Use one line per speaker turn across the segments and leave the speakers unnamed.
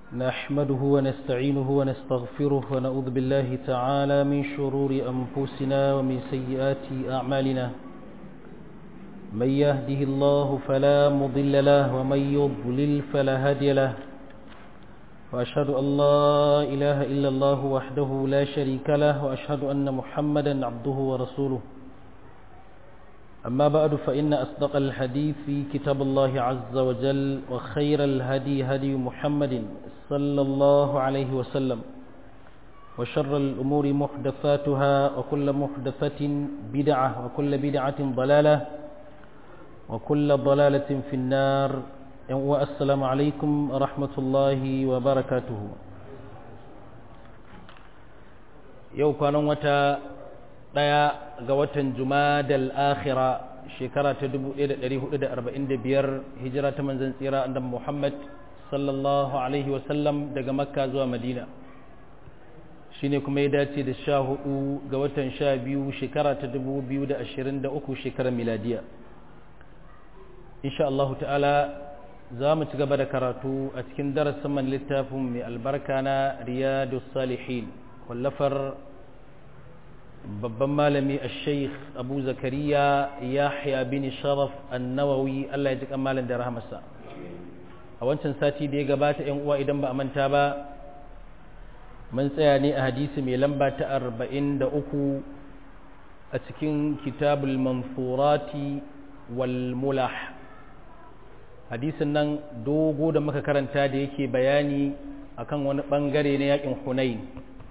نحمده ونستعينه ونستغفره ونعوذ بالله تعالى من شرور أنفسنا ومن سيئات أعمالنا من يهده الله فلا مضل له ومن يضلل فلا هادي له وأشهد أن لا إله إلا الله وحده لا شريك له وأشهد أن محمدا عبده ورسوله أما بعد فإن أصدق الحديث في كتاب الله عز وجل وخير الهدي هدي محمد صلى الله عليه وسلم وشر الأمور محدثاتها وكل محدثة بدعة وكل بدعة ضلالة وكل ضلالة في النار والسلام عليكم ورحمة الله وبركاته يو كانوا متى ɗaya ga watan jumadal akhira shekara ta 1445 hijira ta manzan tsira annabi Muhammad sallallahu alaihi wasallam daga makka zuwa madina shine kuma ya dace da sha hudu ga watan sha biyu shekara ta 2023 shekarar miladiya insha Allah ta'ala za mu ci gaba da karatu a cikin darasin man littafin mai albarka na riyadus salihin wallafar babban malami a sheikh abu zakariya yahya bin sharaf annawawi allah ya ji malam da rahamarsa a wancan sati da ya gabata yan uwa idan ba a manta ba mun tsaya ne a hadisi mai lamba ta arba'in da uku a cikin kitabul manfurati wal mulah hadisin nan dogo da muka karanta da yake bayani akan wani bangare na yakin hunain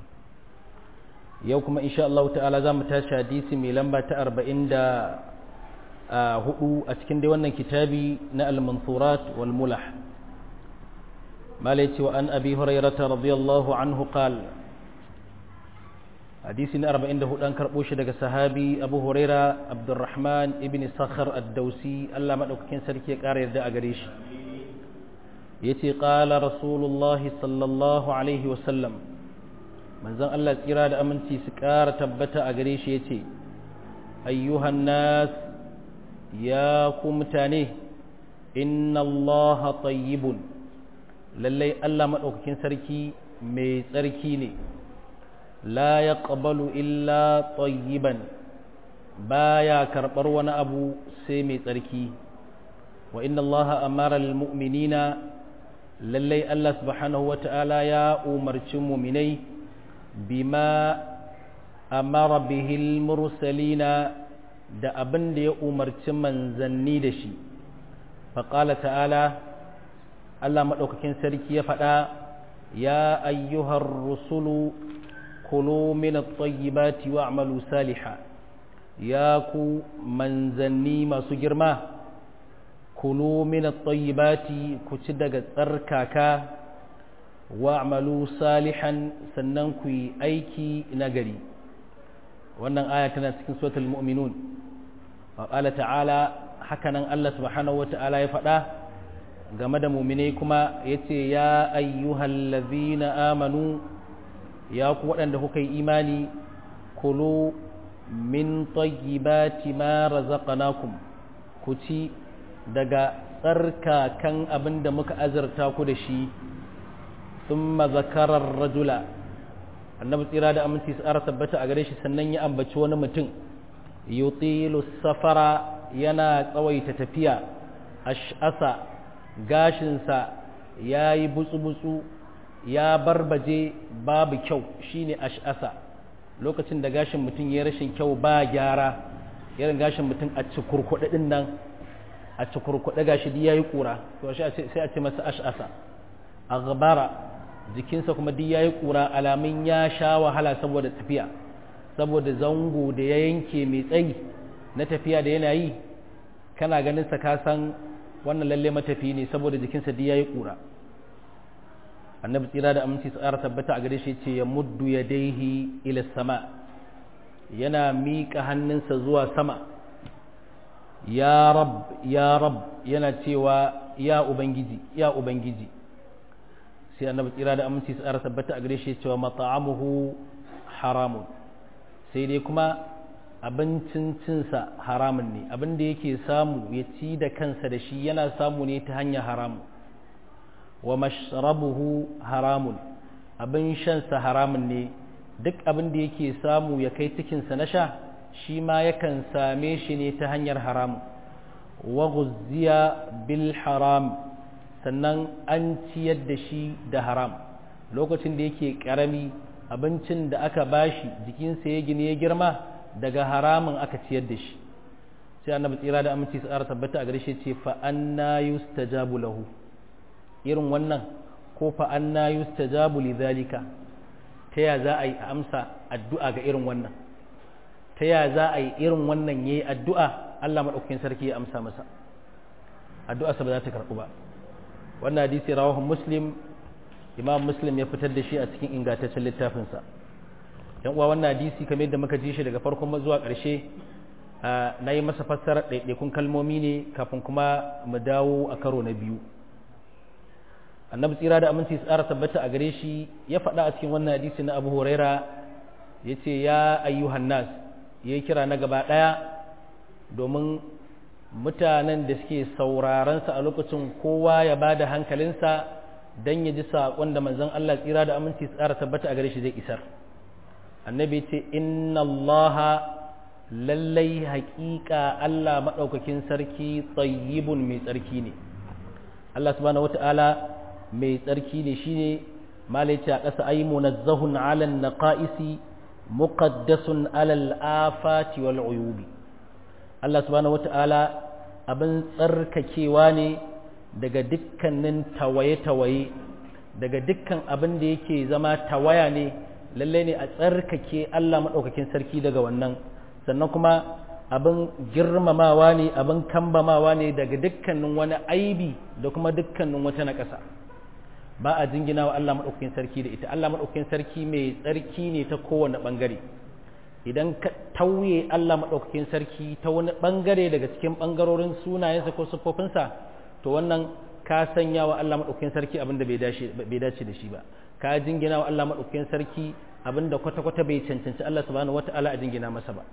yau kuma insha Allah ta'ala za mu tashi hadisi mai lamba ta arba'in da hudu a cikin dai wannan kitabi na al-mansurat wal mulah malai cewa an abi hurairata radiyallahu anhu qal hadisi na arba'in da hudu an karɓo shi daga sahabi abu huraira abdurrahman ibn sakhar ad-dausi Allah madaukakin sarki ya ƙara yarda a gare shi yace qala rasulullahi sallallahu alaihi wa sallam manzon Allah tsira da aminci su ƙara tabbata a gare shi ya ce ayyuhan nas ya ku mutane inna Allah tayyibun lallai Allah maɗaukakin sarki mai tsarki ne la ya ƙabalu illa tayyiban baya karɓar wani abu sai mai tsarki wa inna Allah amara mu'minina lallai Allah subhanahu wa ta'ala ya umarci muminai bima amara bihil mursalina da abin da ya umarci manzanni da shi faƙala ta'ala Allah maɗaukakin sarki ya faɗa ya ayyuhar rusulu kulu min at-tayyibati wa'malu saliha ya ku manzanni masu girma kulu min at-tayyibati ku ci daga tsarkaka wa'malu salihan sannan ku yi aiki nagari wannan aya tana cikin suratul mu'minun wa qala ta'ala hakanan Allah subhanahu wata'ala ya faɗa game da mu'minai kuma yace ya ayyuhallazina amanu ya ku waɗanda kuka yi imani kulu min tayyibati ma razaqnakum ku ci daga tsarkakan abin da muka azurta ku da shi ثم ذكر الرجل annabi tsira da aminci tsara tabbata a gare shi sannan ya ambaci wani mutum yutilu safara yana tsawaita tafiya ash'asa gashinsa ya yi butsu-butsu ya barbaje babu kyau shine ash'asa lokacin da gashin mutum ya rashin kyau ba gyara irin gashin mutum a cikurkuɗe ɗin nan a cikurkuɗe gashi ya yi ƙura to sai a ce masa ash'asa a jikinsa kuma duk ya yi ƙura alamun ya sha wahala saboda tafiya saboda zango da ya yanke mai tsayi na tafiya da yana yi kana ganin sa ka san wannan lalle matafi ne saboda jikinsa duk ya yi ƙura annabi tsira da aminci tsara tabbata a gare shi ce ya muddu ya daihi ila sama yana miƙa hannunsa zuwa sama ya rab ya rab yana cewa ya ubangiji ya ubangiji sai annabi tsira da aminci su tsara tabbata a gare shi cewa mata'amuhu haramun sai dai kuma abincin cinsa haramun ne abin da yake samu ya ci da kansa da shi yana samu ne ta hanyar haramu wa mashrabuhu haramun abin shansa haramun ne duk abin da yake samu ya kai cikinsa na sha shi ma yakan same shi ne ta hanyar haramun wa guzziya bil haram sannan an ciyar da shi da haram lokacin da yake karami abincin da aka bashi jikinsa ya gini ya girma daga haramun aka ciyar da shi sai annabi tsira da aminci su ƙara tabbata a gare shi ce fa anna yustajabu lahu irin wannan ko fa anna yustajabu lidhalika ta ya za a yi amsa addu'a ga irin wannan ta ya za a yi irin wannan yayi addu'a Allah madaukakin sarki ya amsa masa addu'a sa ba za ta karɓu ba wannan hadisi rawahu muslim imam muslim ya fitar da shi a cikin ingantaccen littafinsa yan uwa wannan hadisi kamar yadda muka ji shi daga farkon zuwa ƙarshe na yi masa fassara ɗaiɗaikun kalmomi ne kafin kuma mu dawo a karo na biyu annabi tsira da aminci tsara tabbata a gare shi ya faɗa a cikin wannan hadisi na abu huraira ya ce ya ayyuhan nas ya yi kira na gaba ɗaya domin mutanen da suke saurarensa a lokacin kowa ya ba da hankalinsa don ya ji saƙon da manzon Allah tsira da aminci tsara tabbata a gare shi zai isar annabi ce inna allaha lallai haƙiƙa Allah maɗaukakin sarki tsayibun mai tsarki ne Allah subhanahu wata'ala mai tsarki ne shine malaici a ƙasa ai munazzahun alal naqaisi muqaddasun alal afati wal uyubi Allah subhanahu wata'ala abin tsarkakewa ne daga dukkanin tawaye-tawaye daga dukkan abin da yake zama tawaya ne lallai ne a tsarkake Allah maɗaukakin sarki daga wannan sannan kuma abin girmamawa ne abin kambamawa ne daga dukkanin wani aibi da kuma dukkanin wata na ƙasa ba a jingina wa Allah maɗaukakin sarki da ita Allah maɗaukakin sarki mai tsarki ne ta kowane ɓangare idan ka tauye Allah maɗaukakin sarki ta wani ɓangare daga cikin ɓangarorin sunayensa ko siffofinsa to wannan ka sanya wa Allah maɗaukakin sarki abin da bai dace da shi ba ka jingina wa Allah maɗaukakin sarki abin da kwata-kwata bai cancanci Allah subhanahu wata'ala a jingina masa ba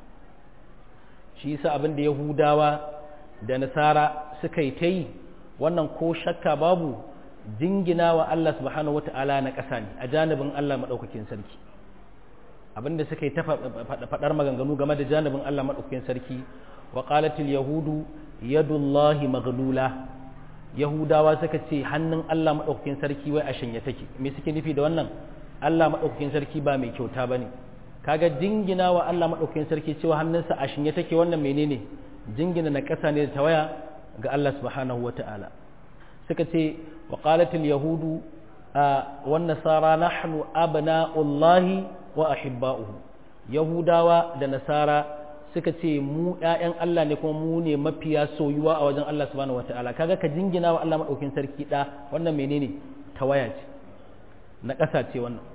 shi yasa abin da Yahudawa da Nasara suka yi ta yi wannan ko shakka babu jingina wa Allah subhanahu wata'ala na ƙasa ne a janibin Allah maɗaukakin sarki abin da suka yi ta faɗar maganganu game da janibin Allah maɗaukakin sarki wa qalatil yahudu yadullahi maghlula yahudawa suka ce hannun Allah maɗaukakin sarki wai a shanye take me suke nufi da wannan Allah maɗaukakin sarki ba mai kyauta ba ne kaga jingina wa Allah maɗaukakin sarki cewa hannunsa a shanye take wannan menene jingina na ƙasa ne da tawaya ga Allah subhanahu wa ta'ala suka ce wa qalatil yahudu wan nasara nahnu abna'ullahi wa ahibba'uhu yahudawa da nasara suka ce mu ‘ya'yan Allah ne kuma mu ne mafiya soyuwa a wajen Allah subhanahu wata'ala kaga ka jingina wa Allah maɗaukin sarki ɗa wannan menene tawaya ce na ƙasa ce wannan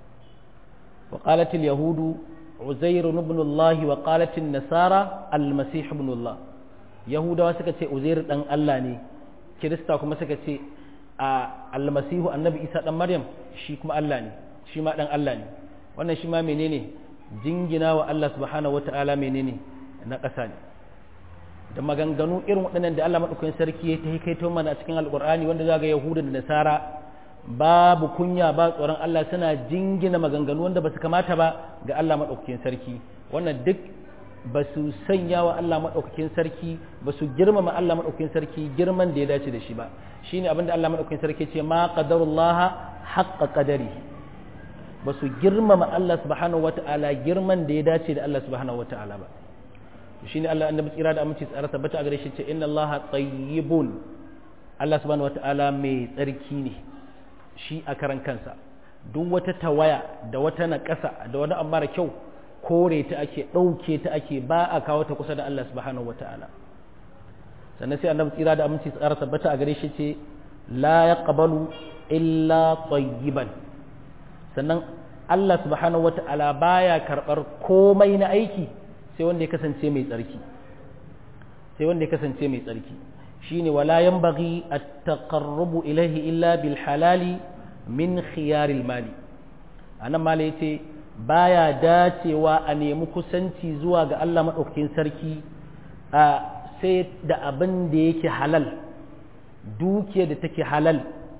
wa qalatil yahudu uzairu ibn Allah wa qalatil nasara al-masih ibn Allah yahudawa suka ce uzairu dan Allah ne kirista kuma suka ce a al-masihu annabi isa dan maryam shi kuma Allah ne shi ma dan Allah ne wannan shi ma menene jingina wa Allah subhanahu wata'ala menene na ƙasa ne da maganganu irin waɗannan da Allah maɗaukakin sarki ya ta kaito mana a cikin alƙur'ani wanda za ga yahuda da nasara babu kunya ba tsoron Allah suna jingina maganganu wanda ba su kamata ba ga Allah maɗaukakin sarki wannan duk ba su sanya wa Allah maɗaukakin sarki ba su girmama Allah maɗaukakin sarki girman da ya dace da shi ba shine abinda Allah maɗaukakin sarki ce ma qadarullaha haqqa qadari ba su girmama Allah subhanahu wata'ala girman da ya dace da Allah subhanahu wata'ala ba shi ne Allah annabi tsira da aminci tsara tabbata a gare shi ce inna Allah tayyibun Allah subhanahu wata'ala mai tsarki ne shi a karan kansa duk wata tawaya da wata naƙasa da wani abu mara kyau kore ta ake ɗauke ta ake ba a kawo ta kusa da Allah subhanahu wata'ala sannan sai annabi tsira da aminci tsara tabbata a gare shi ce la yaqbalu illa tayyiban sannan Allah subhanahu wata'ala baya karɓar komai na aiki sai wanda ya kasance mai tsarki sai wanda ya kasance mai tsarki shine wala yanbaghi at-taqarrubu ilayhi illa bil halali min khiyaril mali anan mala yace baya dacewa a nemi kusanci zuwa ga Allah madaukakin sarki a sai da abin da yake halal dukiya da take halal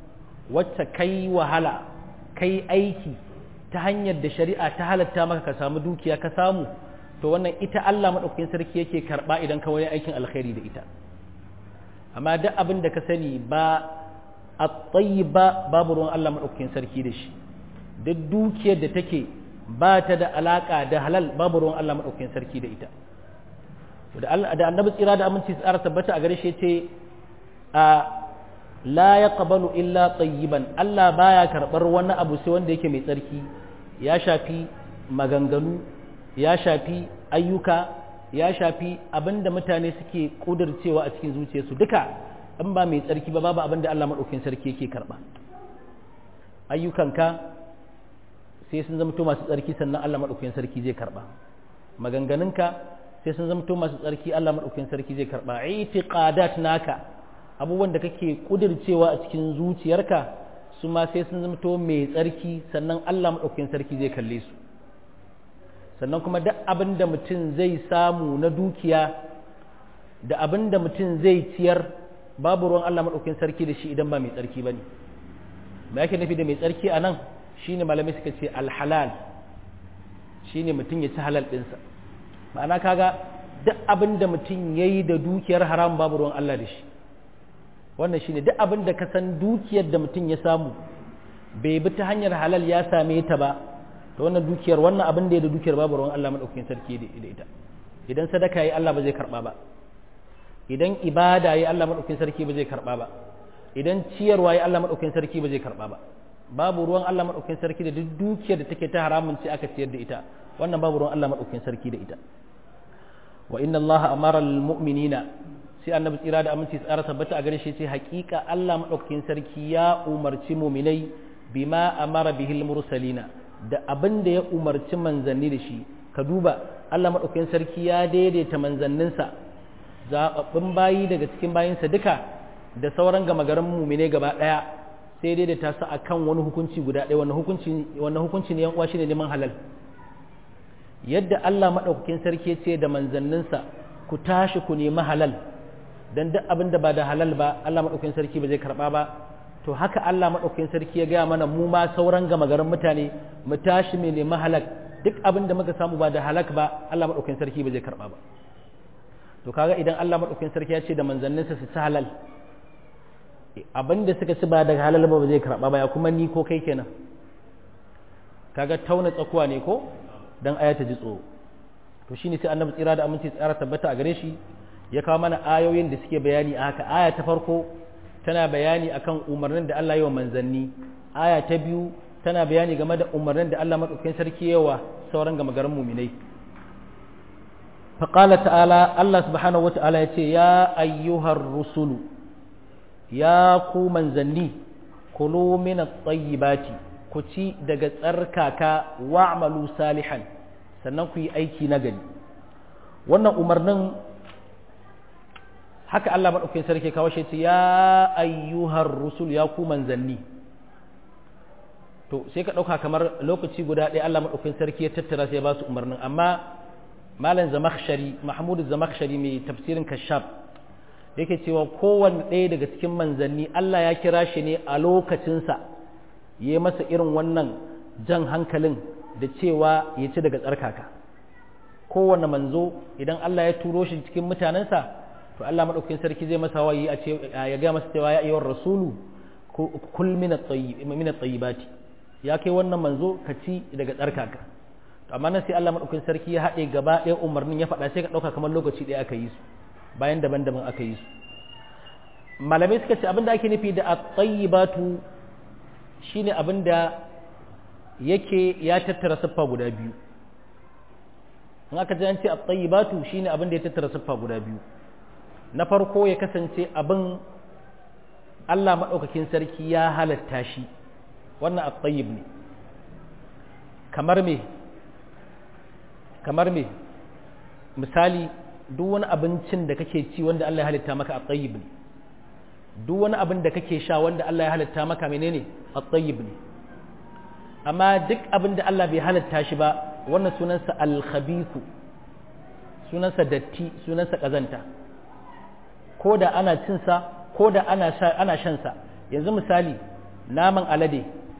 wacce kai wahala kai aiki ta hanyar da shari'a ta halatta maka ka samu dukiya ka samu to wannan ita Allah maɗaukakin sarki yake karɓa idan ka wani aikin alkhairi da ita amma duk abin da ka sani ba a tsayi ba babu ruwan Allah maɗaukakin sarki da shi duk dukiyar da take ba ta da alaƙa da halal babu ruwan Allah maɗaukakin sarki da ita da annabi tsira da aminci tsara tabbata a gare shi ce a la ya qabalu illa tayyiban Allah baya karɓar wani abu sai wanda yake mai tsarki ya shafi maganganu ya shafi ayyuka ya shafi abinda mutane suke kudircewa a cikin zuciyarsu duka in ba mai tsarki ba babu abinda Allah maɗaukin sarki yake karɓa ayyukanka sai sun zamto masu tsarki sannan Allah maɗaukin sarki zai karɓa maganganunka sai sun zamto masu tsarki Allah maɗaukin sarki zai karɓa itiqadat naka abubuwan da kake kudircewa a cikin zuciyarka su ma sai sun zamto mai tsarki sannan Allah maɗaukin sarki zai kalle su sannan kuma duk abin da mutum zai samu na dukiya da abin da mutum zai ciyar babu ruwan Allah maɗaukin sarki da shi idan ba mai tsarki ba ne me yake nufi da mai tsarki a nan shi ne malamai suka ce alhalal shi ne mutum ya ci halal ɗinsa ma'ana kaga duk abin da mutum ya yi da dukiyar haram babu ruwan Allah da shi wannan shi ne duk abin da ka san dukiyar da mutum ya samu bai bi ta hanyar halal ya same ta ba to wannan dukiyar wannan abin da ya da dukiyar babu ruwan Allah madaukakin sarki da ita idan sadaka yi Allah ba zai karba ba idan ibada yi Allah madaukakin sarki ba zai karba ba idan ciyarwa yi Allah madaukakin sarki ba zai karba ba babu ruwan Allah madaukakin sarki da duk dukiyar da take ta haramun ce aka ciyar da ita wannan babu ruwan Allah madaukakin sarki da ita wa inna Allah amara al mu'minina sai annabi tsira da aminci tsara tabbata a gare shi sai haƙiƙa Allah madaukakin sarki ya umarci mu'minai bima amara bihil mursalina da abin da ya umarci manzanni da shi ka duba Allah maɗaukakin sarki ya daidaita manzanninsa zaɓaɓɓun bayi daga cikin bayinsa duka da sauran gama garin mumine gaba ɗaya sai daidaita su a kan wani hukunci guda ɗaya wannan hukunci ne uwa shi ne neman halal yadda Allah maɗaukakin sarki ce da manzanninsa ku tashi ku nemi halal don duk abin da ba da halal ba Allah maɗaukakin sarki ba zai karɓa ba to haka Allah maɗaukakin sarki ya gaya mana mu ma sauran gama garin mutane mu tashi mai nemi halak duk abin da muka samu ba da halak ba Allah maɗaukakin sarki ba zai karɓa ba to kaga idan Allah maɗaukakin sarki ya ce da manzanninsa su ci halal abin da suka ci ba da halal ba ba zai karɓa ba ya kuma ni ko kai kenan kaga tauna tsakuwa ne ko dan aya ta ji tsoro to shine sai annabi tsira da aminci tsara tabbata a gare shi ya kawo mana ayoyin da suke bayani a haka aya ta farko tana bayani akan umarnin da Allah yi wa manzanni aya ta biyu tana bayani game da umarnin da Allah madaukakin sarki yawa sauran gama garin muminai faqala ta'ala Allah subhanahu wata'ala ya ce ya ayyuhar rusulu ya ku manzanni kulu min at-tayyibati ku ci daga tsarkaka wa'malu salihan sannan ku yi aiki na gari wannan umarnin haka Allah maɗaukakin sarki kawo shi ce ya ayyuhar rusul ya ku manzanni to sai ka ɗauka kamar lokaci guda ɗaya Allah maɗaukakin sarki ya tattara sai ya ba su umarnin amma malam zamakshari mahmud zamakshari mai tafsirin kashaf yake cewa kowanne ɗaya daga cikin manzanni Allah ya kira shi ne a lokacinsa ya yi masa irin wannan jan hankalin da cewa ya ci daga tsarkaka kowanne manzo idan Allah ya turo shi cikin mutanensa to Allah madaukakin sarki zai masa wayi a ce ya ga masa cewa ya ayyuhar rasulu kul min at-tayyibati ya kai wannan manzo ka ci daga tsarkaka to amma nan sai Allah madaukakin sarki ya haɗe gaba ɗaya umarnin ya faɗa sai ka ɗauka kamar lokaci ɗaya aka yi su bayan daban-daban aka yi su malamai suka ce abinda ake nufi da at-tayyibatu shine abinda yake ya tattara siffa guda biyu in aka ji an ce at-tayyibatu shine abinda ya tattara siffa guda biyu na farko ya kasance abin Allah maɗaukakin sarki ya halatta shi wannan at-tayyib ne kamar me kamar me misali duk wani abincin da kake ci wanda Allah ya halitta maka at-tayyib ne duk wani abin da kake sha wanda Allah ya halitta maka menene at-tayyib ne amma duk abin da Allah bai halitta shi ba wannan sunansa al-khabithu sunansa datti sunansa kazanta ko da ana cinsa ko da ana ana shansa yanzu misali naman alade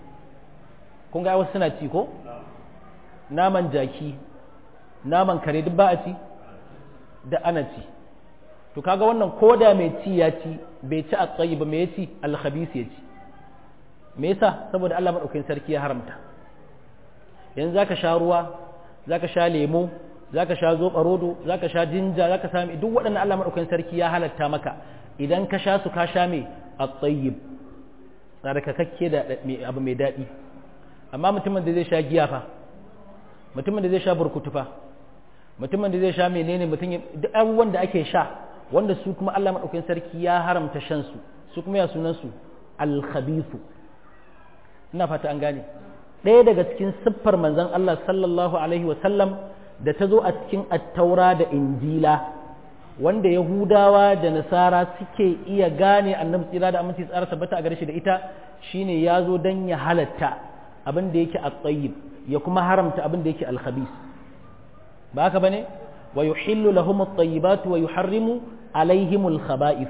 kun ga wasu suna ci ko naman jaki naman kare duk ba a ci da ana ci to kaga wannan koda mai ci ya ci bai ci a tsayi ba mai ya ci alhabis ya ci me yasa saboda Allah madaukakin sarki ya haramta yanzu zaka sha ruwa zaka sha lemo zaka sha zoɓa rodo zaka sha jinja zaka sami duk waɗannan Allah madaukakin sarki ya halatta maka idan ka sha su ka sha me at-tayyib tsarkakakke da abu mai daɗi amma mutumin da zai sha giya fa mutumin da zai sha burkutu fa mutumin da zai sha menene mutum duk abubuwan da ake sha wanda su kuma Allah madaukakin sarki ya haramta shan su su kuma ya sunan su al-khabithu ina fata an gane ɗaya daga cikin siffar manzon Allah sallallahu alaihi wa sallam da ta zo a cikin attaura da injila wanda yahudawa da nasara suke iya gane annabi tsira da aminci tsara tabbata a gare shi da ita shine ya zo don ya halatta abin da yake at-tayyib ya kuma haramta abin da yake al-khabis ba haka bane wa yuhillu lahum at-tayyibat wa yuharrimu alaihim al-khaba'ith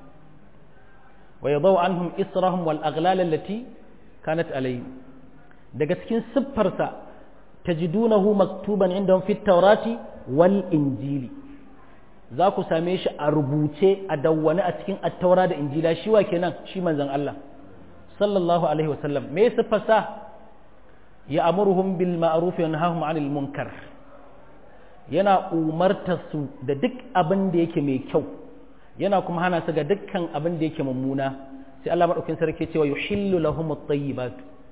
wa yadau anhum israhum wal aghlal allati kanat alayhim daga cikin siffarsa tajidunahu maktuban indahum fit tawrati wal injili za ku same shi a rubuce a dawwane a cikin attaura da injila shi wa kenan shi manzon Allah sallallahu alaihi wasallam me siffarsa ya amuruhum bil ma'ruf wa yanhahum 'anil munkar yana umartar su da duk abin da yake mai kyau yana kuma hana su ga dukkan abin da yake mummuna sai Allah madaukakin sarki ce wa yuhillu lahum at-tayyibat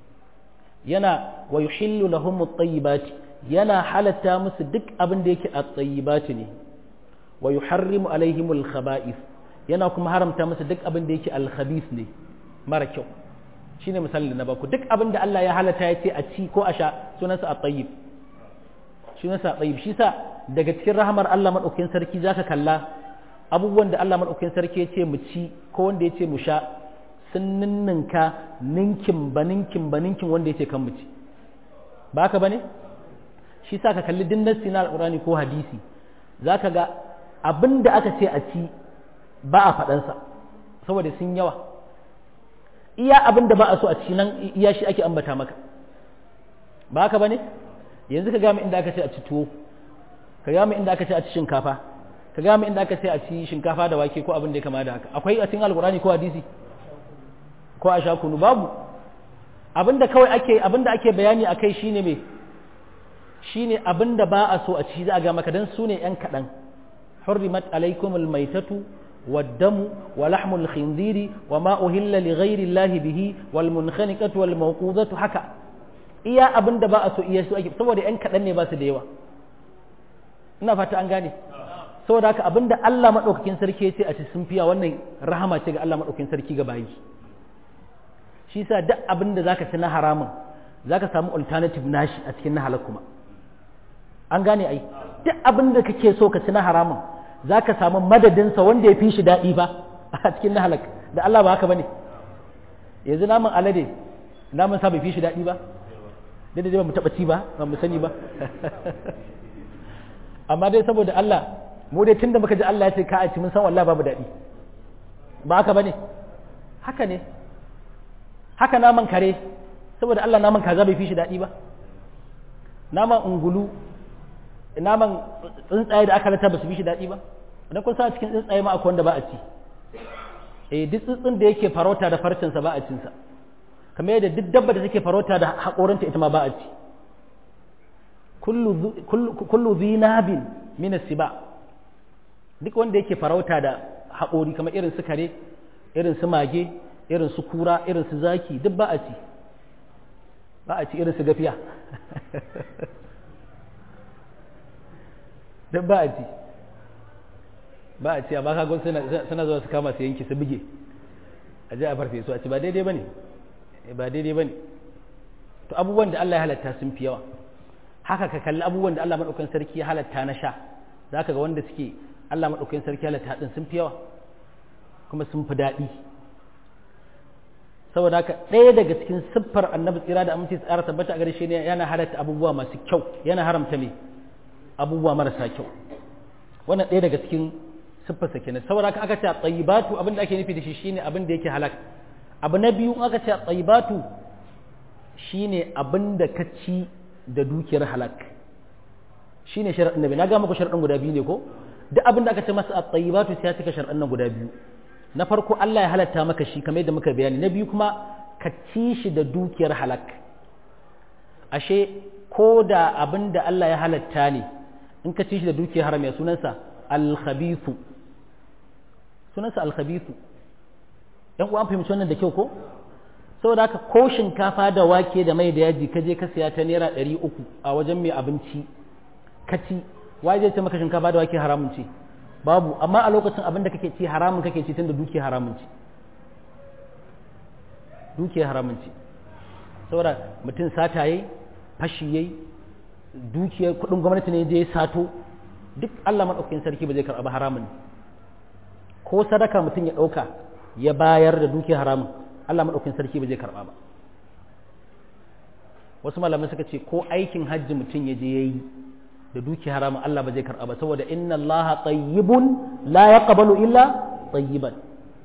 yana wa yuhillu lahum at-tayyibat yana halatta musu duk abin da yake at-tayyibat ne wa yuharrimu alaihim al-khaba'ith yana kuma haramta musu duk abin da yake al-khabith ne mara kyau shine misalin da na baku duk abin da Allah ya halatta ya ce a ci ko a sha sunansa at-tayyib sunansa at-tayyib shi sa daga cikin rahamar Allah madaukakin sarki zaka kalla abubuwan da Allah madaukakin sarki ya ce mu ci ko wanda ya ce mu sha sun ninninka ninkin ba ninkin ba ninkin wanda ya ce kan mu ci ba haka bane shi sa ka kalli din nassi na alqur'ani ko hadisi zaka ga abin da aka ce a ci ba a faɗansa saboda sun yawa iya abin da ba a so a ci nan iya shi ake ambata maka ba haka ba ne yanzu ka gami inda aka ce a ci tuwo ka gami inda aka ce a ci shinkafa ka gami inda aka ce a ci shinkafa da wake ko abin da ya kama da haka akwai a cikin alkurani ko hadisi ko a sha kunu babu abin da kawai ake abin da ake bayani akai shine me shine abin da ba a so a ci za a ga maka dan su ne yan kaɗan حرمت عليكم الميتة والدم ولحم الخنزير وما أهل لغير الله به والمنخنقة والموقوذة حكا iya abin da ba a so iya su ake saboda yan kaɗan ne ba su da yawa ina fata an gane saboda haka abin da Allah maɗaukakin sarki ya ce a ci sun fiya wannan rahama ce ga Allah maɗaukakin sarki ga bayi shi sa duk abin da zaka ci na haramun zaka samu alternative nashi a cikin na halal kuma an gane ai duk abin da kake so ka ci na haramun za ka samu madadinsa wanda ya fi shi daɗi ba a cikin na halak da Allah ba haka ba ne yanzu naman alade naman sa bai fi shi daɗi ba da dai ba mu taɓa ci ba ba mu sani ba amma dai saboda Allah mu dai tunda muka ji Allah ya ce ka a ci mun san wallahi babu daɗi ba haka ba ne haka ne haka naman kare saboda Allah naman kaza bai fi shi daɗi ba naman ungulu naman tsuntsaye da aka rata ba su bi shi daɗi ba idan kun sa cikin tsuntsaye ma akwai wanda ba a ci eh duk tsuntsun da yake farauta da farcinsa ba a cinsa kamar yadda duk dabba da take farauta da haƙorinta ita ma ba a ci kullu zinabin min siba duk wanda yake farauta da haƙori kamar irin su kare irin su mage irin su kura irin su zaki duk ba a ci ba a ci irin su gafiya duk ba a ci ba a ci amma kagon suna zuwa su kama su yanki su buge a ji a farfe su a ci ba daidai ba ne ba daidai ba ne to abubuwan da Allah ya halatta sun fi yawa haka ka kalli abubuwan da Allah maɗaukan sarki ya halatta na sha za ka ga wanda suke Allah maɗaukan sarki ya halatta ɗin sun fi yawa kuma sun fi daɗi saboda haka ɗaya daga cikin siffar annabi tsira da aminci tsara tabbata a gare shi ne yana halatta abubuwa masu kyau yana haramta me abubuwa marasa kyau wannan ɗaya daga cikin siffarsa kenan saboda haka aka ce tsayibatu abin da ake nufi da shi shine abin da yake halak abu na biyu aka ce tsayibatu shine abin da ka ci da dukiyar halak shine sharaɗin nabi na ga muku sharaɗin guda biyu ne ko duk abin da aka ce masa tsayibatu sai ya cika sharaɗin nan guda biyu na farko Allah ya halatta maka shi kamar yadda muka bayani na biyu kuma ka ci shi da dukiyar halak ashe ko da abin da Allah ya halatta ne in ka ci shi da dukiyar haram ya sunansa alkhabithu sunansa alkhabithu yan uwa an fahimci wannan da kyau ko saboda haka ko shinkafa da wake da mai da yaji ka je ka siya ta naira ɗari uku a wajen mai abinci ka ci wai zai ce maka shinkafa da wake haramun ce babu amma a lokacin abin da kake ci haramun kake ci tun da dukiya haramun ce dukiya haramun ce saboda mutum sata yayi fashi yayi dukiyar kudin gwamnati ne je sato duk Allah madaukakin sarki ba zai karɓa haramun ko sadaka mutum ya ɗauka ya bayar da dukiyar haramun Allah madaukakin sarki ba zai karɓa ba wasu malamai suka ce ko aikin hajji mutum ya je yayi da dukiyar haramun Allah ba zai karɓa ba saboda inna Allah tayyibun la yaqbalu illa tayyiban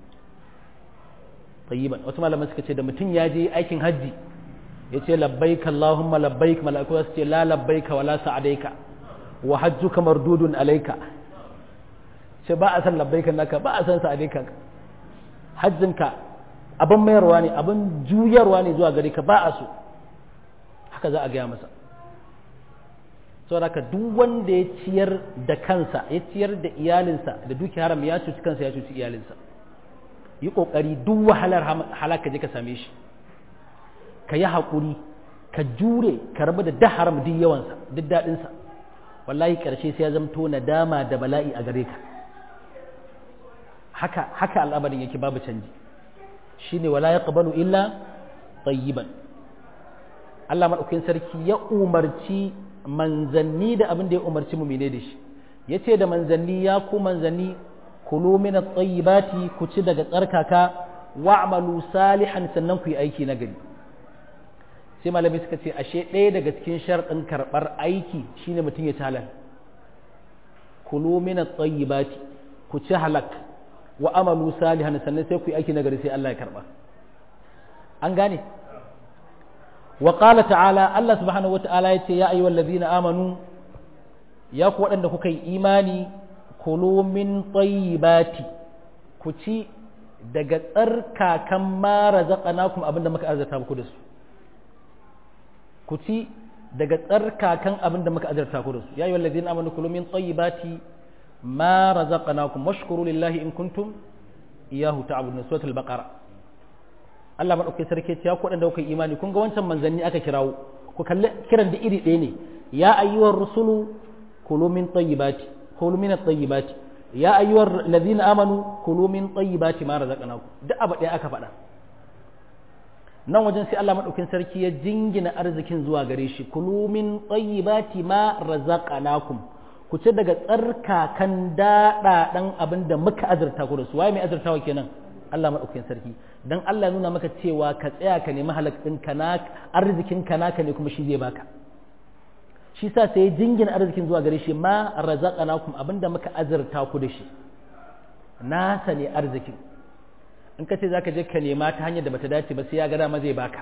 tayyiban wasu malamai suka ce da mutum ya je aikin hajji ya ce labbaik Allahumma labbaik mala'iku su ce la labbaika wala sa'adaika wa hajjuka mardudun alaika ce ba a san labbaika naka ba a san sa'adaika hajjinka abin mayarwa ne abin juyarwa ne zuwa gare ka ba a so haka za a gaya masa saboda duk wanda ya ciyar da kansa ya ciyar da iyalinsa da duki haram ya cuci kansa ya cuci iyalinsa yi kokari duk wahalar halaka je ka same shi ka yi haƙuri ka jure ka rabu da da haram duk yawansa duk daɗinsa wallahi ƙarshe sai ya zamto nadama da bala'i a gare ka haka haka al'amarin yake babu canji shine wala yaqbalu illa tayyiban Allah madaukakin sarki ya umarci manzanni da abin da ya umarci mu mene da shi yace da manzanni ya ku manzanni kulu min at-tayyibati ku ci daga tsarkaka wa'malu salihan sannan ku yi aiki na gari sai malamai suka ce ashe ɗaya daga cikin sharɗin karɓar aiki shine mutum ya ci halal kulu min at-tayyibati ku ci halak wa amalu salihan sannan sai ku yi aiki nagari sai Allah ya karɓa an gane wa qala ta'ala Allah subhanahu wa ta'ala yace ya ayyuhal ladina amanu ya ku waɗanda kuka yi imani kulu min tayyibati ku ci daga tsarkakan ma razaqnakum abinda muka arzata muku da su ku ci daga tsarkakan abin da muka azarta ku da su ya yi wallazi na amanu kulu min tayyibati ma razaqnakum washkuru lillahi in kuntum iyahu ta'budun suratul baqara Allah madaukakin sarki ya ku da kuka imani kun ga wancan manzanni aka kirawo ku kalli kiran da iri ɗaya ne ya ayyuhar rusulu kulu min tayyibati kulu min at-tayyibati ya ayyuhar ladina amanu kulu min tayyibati ma razaqnakum duk abu ɗaya aka faɗa nan wajen sai Allah maɗaukin sarki ya jingina arzikin zuwa gare shi kulu min tayyibati ma razaqnakum ku ci daga tsarkakan daɗaɗan abin da muka azurta ku da su waye mai azurtawa kenan Allah maɗaukin sarki dan Allah nuna maka cewa ka tsaya ka nemi halak ɗin kana arzikin ka naka ne kuma shi zai baka shi sa sai ya jingina arzikin zuwa gare shi ma razaqnakum abin da muka azurta ku da shi nasa ne arzikin in ka ce za ka je ka nema ta hanyar da bata dace ba sai ya ga dama zai baka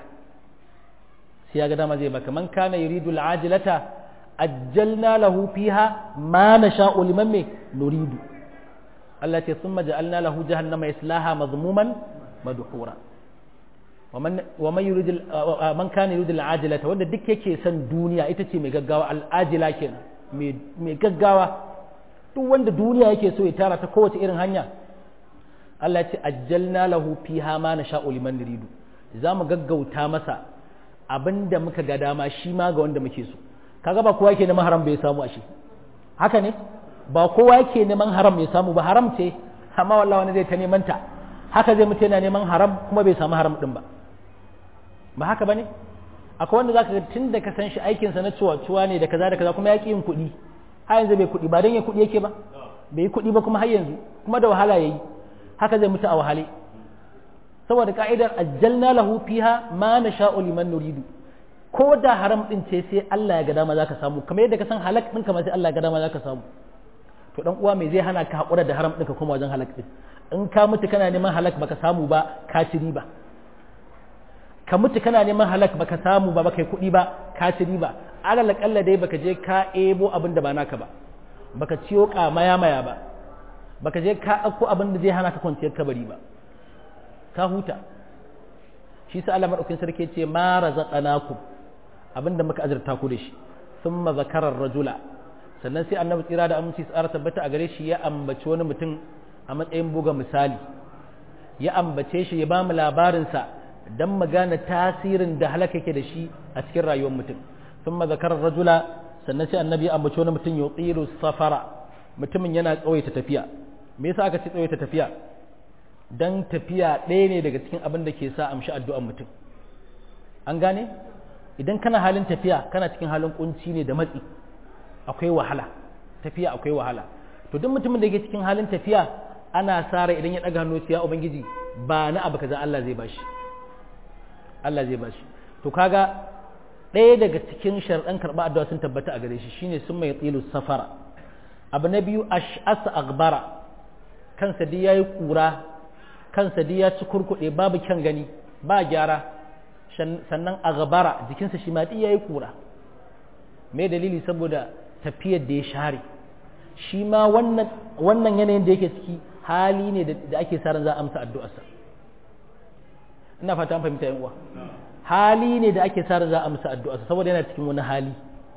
sai ya ga dama zai baka man kana yuridu al'ajilata ajjalna lahu fiha ma nasha'u liman me nuridu Allah ce thumma ja'alna lahu jahannama yaslaha madhmuman madhura wa man yuridu man kana yuridu al'ajilata wanda duk yake son duniya ita ce mai gaggawa al'ajila kenan mai gaggawa duk wanda duniya yake so ya tara ta kowace irin hanya Allah ce ajjalna lahu fiha ma nasha'u liman nuridu za mu gaggauta masa abinda muka ga dama shi ma ga wanda muke so kaga ba kowa yake neman haram bai samu ashe haka ne ba kowa yake neman haram ya samu ba haram ce amma wallahi wani zai ta neman ta haka zai mutu yana neman haram kuma bai samu haram din ba ba haka bane akwai wanda zaka ga tun da ka san shi aikin sa na ciwa ne da kaza da kaza kuma ya ki yin kuɗi har yanzu bai kuɗi ba dan ya kuɗi yake ba bai yi kuɗi ba kuma har yanzu kuma da wahala yayi haka zai mutu a wahale saboda ka'idar ajjalna lahu fiha ma nasha'u liman nuridu ko da haram din ce sai Allah ya ga dama zaka samu kamar yadda ka san halak din kamar sai Allah ya ga dama zaka samu to dan uwa me zai hana ka hakura da haram din ka kuma wajen halak din in ka mutu kana neman halak baka samu ba ka ci riba ka mutu kana neman halak baka samu ba baka yi kuɗi ba ka ci riba alal kalla dai baka je ka ebo abin da ba naka ba baka ciyo maya maya ba baka je ka ɗauko abin da zai hana ka kwanciyar kabari ba ka huta shi sa Allah madaukakin sarki ce ma razaqnakum abinda muka azurta ku da shi thumma zakara rajula sannan sai annabi tsira da aminci tsara tabbata a gare shi ya ambaci wani mutum a matsayin buga misali ya ambace shi ya ba mu labarinsa don mu gane tasirin da halaka yake da shi a cikin rayuwar mutum thumma zakara rajula sannan sai annabi ya ambaci wani mutum yutilu safara mutumin yana tsawaita tafiya me yasa aka ce tsawaita tafiya dan tafiya ɗaya ne daga cikin abin da ke sa amshi addu'ar mutum an gane idan kana halin tafiya kana cikin halin kunci ne da matsi akwai wahala tafiya akwai wahala to duk mutumin da yake cikin halin tafiya ana sare idan ya daga hannu ya ubangiji ba na abu kaza Allah zai bashi Allah zai bashi to kaga ɗaya daga cikin sharɗan karɓa addu'a sun tabbata a gare shi shine sun mai tsilu safara abu na biyu ash'asa agbara kansa dai yayi kura kansa dai ya ci kurkuɗe babu kyan gani ba gyara sannan agbara jikinsa shi ma dai yayi kura me dalili saboda tafiyar da ya share shi ma wannan wannan yanayin da yake ciki hali ne da ake sa ran za a amsa addu'arsa ina fata an fahimta yan uwa hali ne da ake sa ran za a amsa addu'arsa saboda yana cikin wani hali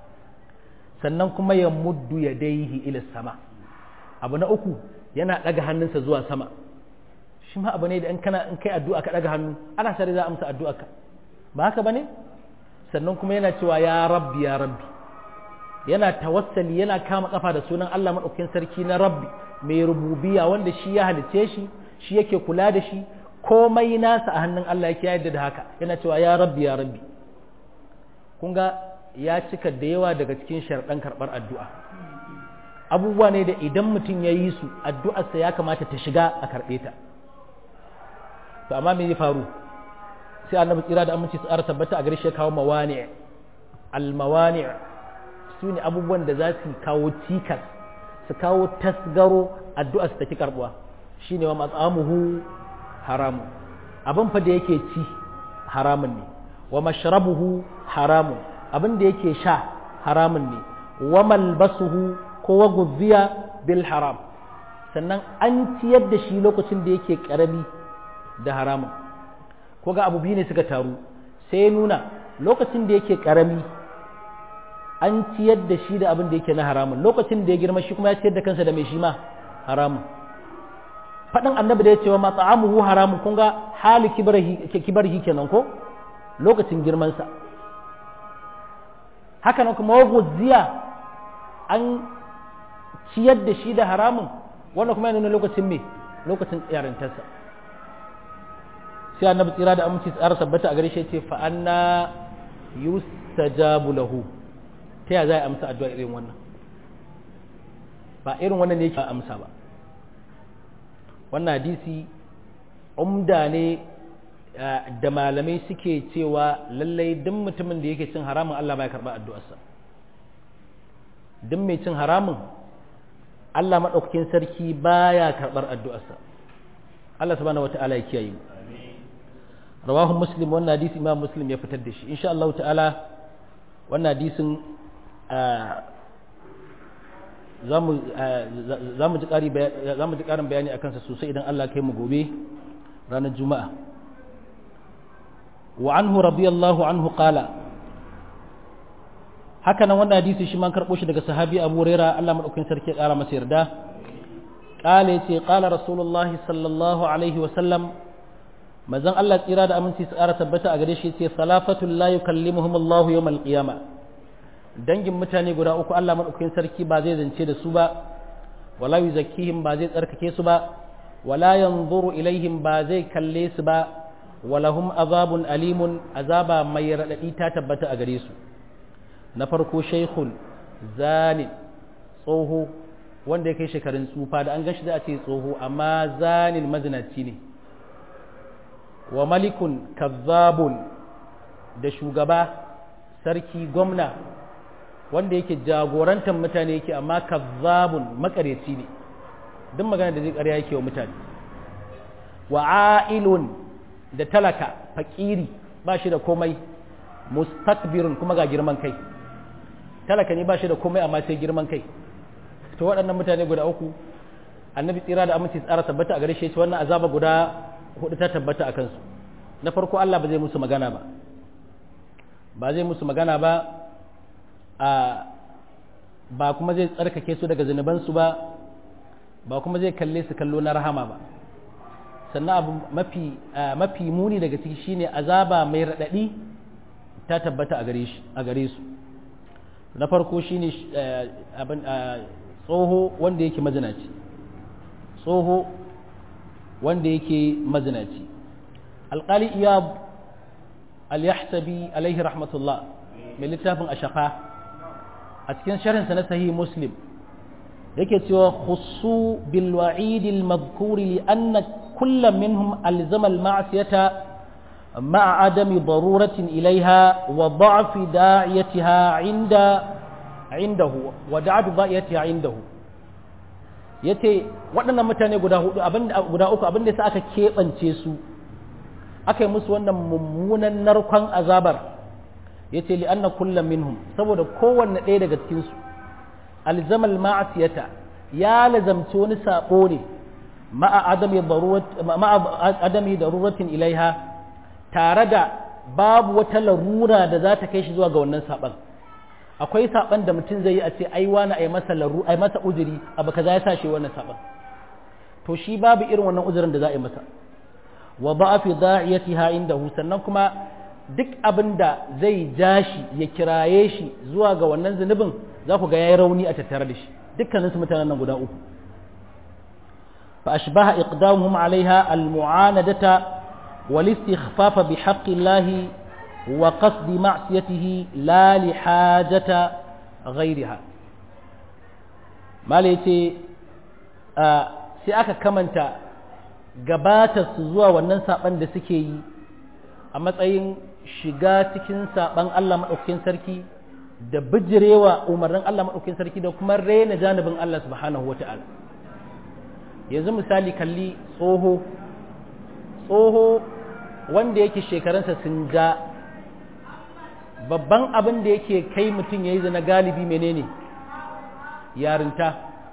sannan kuma ya muddu ya daihi ila sama abu na uku yana daga hannunsa zuwa sama shi ma abu ne da in kana in kai addu'a ka daga hannu ana sa za a amsa addu'arka ba haka bane sannan kuma yana cewa ya rabbi ya rabbi yana tawassali yana kama kafa da sunan Allah maɗaukakin sarki na rabbi mai rububiya wanda shi ya halice shi shi yake kula da shi komai nasa a hannun Allah yake yadda da haka yana cewa ya rabbi ya rabbi kun ga ya cika da yawa daga cikin sharɗan karɓar addu'a abubuwa ne da idan mutum ya yi su addu'arsa ya kamata ta shiga a karɓe ta to amma me ya faru sai annabi tsira da aminci su ara tabbata a gare shi ya kawo mawani al-mawani su ne abubuwan da za su kawo cikas su kawo tasgaro addu'a su tafi karbuwa shi ne wa matsamuhu haramun abin fa da yake ci haramun ne wa mashrabuhu haramun abin da yake sha haramun ne wa malbasuhu ko wa guziya bil haram sannan an ciyar da shi lokacin da yake karami da haramun ko ga abu biyu ne suka taru sai nuna lokacin da yake karami an ciyar da shi da abin da yake na haramun lokacin da ya girma shi kuma ya ciyar da kansa da mai shi ma haramun faɗin annabi da ya ce wa matsa'amuhu haramun kun ga hali kibarhi kenan ko lokacin girmansa haka nan kuma waguziya an ciyar da shi da haramun wannan kuma yana nuna lokacin me lokacin yarintarsa sai annabi tsira da aminci tsara tabbata a gare shi ce fa anna yustajabu lahu ta ya za a amsa addu'a irin wannan ba irin wannan ne yake amsa ba wannan hadisi umda ne da malamai suke cewa lallai duk mutumin da yake cin haramun Allah ba ya karɓa addu'arsa duk mai cin haramun Allah maɗaukakin sarki baya karɓar addu'arsa Allah subhanahu wata'ala ya kiyaye mu rawahu muslim wannan hadisi imam muslim ya fitar da shi insha Allah ta'ala wannan hadisin za mu ji ƙarin bayani a kansa sosai idan Allah kai mu gobe ranar juma'a wa anhu radiyallahu anhu qala haka nan wannan hadisi shi man karɓo shi daga sahabi abu huraira Allah madaukakin sarki ya ƙara masa yarda qala yace qala rasulullahi sallallahu alaihi wa sallam manzon Allah tsira da aminci su ƙara tabbata a gare shi yace salafatul la yukallimuhum Allah yawmal qiyamah dangin mutane guda uku Allah madaukakin sarki ba zai zance da su ba wala yuzakkihim ba zai tsarkake su ba wala yanzuru ilaihim ba zai kalle su ba walahum azabun alimun azaba mai radadi ta tabbata a gare su na farko shaykhun zani tsoho wanda ya kai shekarun tsufa da an gashi za a ce tsoho amma zanin mazinaci ne wa malikun kazzabun da shugaba sarki gwamna wanda yake jagorantar mutane yake amma kazzabun makareci ne duk magana da zai ƙarya yake wa mutane wa ailun da talaka fakiri ba shi da komai mustakbirun kuma ga girman kai talaka ne ba shi da komai amma sai girman kai to waɗannan mutane guda uku annabi tsira da aminci tsara tabbata a gare shi wannan azaba guda hudu ta tabbata a kansu na farko Allah ba zai musu magana ba ba zai musu magana ba a ba kuma zai tsarkake su daga zunubansu ba ba kuma zai kalle su kallo na rahama ba sannan abu mafi mafi muni daga ciki shine azaba mai raɗaɗi ta tabbata a gare shi a gare su na farko shine abin tsoho wanda yake mazinaci tsoho wanda yake mazinaci alƙali iyab al-yahsabi alaihi rahmatullah mai littafin ashaka a cikin sharhinsa na sahih muslim yake cewa khusu bil wa'id al madhkuri li anna kullam minhum alzama al ma'siyata ma'a adami daruratin ilaiha wa da'f da'iyatiha 'inda 'indahu wa da'f da'iyatiha 'indahu yace waɗannan mutane guda hudu abinda guda uku abinda sai aka kebance su aka yi musu wannan mummunan narkon azabar yace li anna kullum minhum saboda kowanne ɗaya daga cikin su alzamal ma'asiyata ya lazamci wani sabo ne ma'a adami darurat ma'a adami daruratin ilaiha tare da babu wata larura da za ta kai shi zuwa ga wannan saban akwai saban da mutum zai yi a ce ai wani ai masa laru ai masa uzuri abu kaza ya sa shi wannan saban to shi babu irin wannan uzurin da za a yi masa wa ba'afi da'iyatiha indahu sannan kuma duk abin da zai ja shi ya kiraye shi zuwa ga wannan zunubin za ku ga yayi rauni a tattare da shi dukkanin su mutanen nan guda uku fa ashbaha iqdamuhum alaiha almu'anadata wal istikhfafa bi haqqi Allah wa qasdi ma'siyatihi la li hajata ghayriha mala yace sai aka kamanta gabata su zuwa wannan saban da suke yi a matsayin shiga cikin saban Allah maɗaukakin sarki da bijirewa umarnin Allah maɗaukakin sarki da kuma rena janibin Allah subhanahu wa ta'ala yanzu misali kalli tsoho tsoho wanda yake shekarunsa sun ja babban abin da yake kai mutum ya yi zana galibi menene yarinta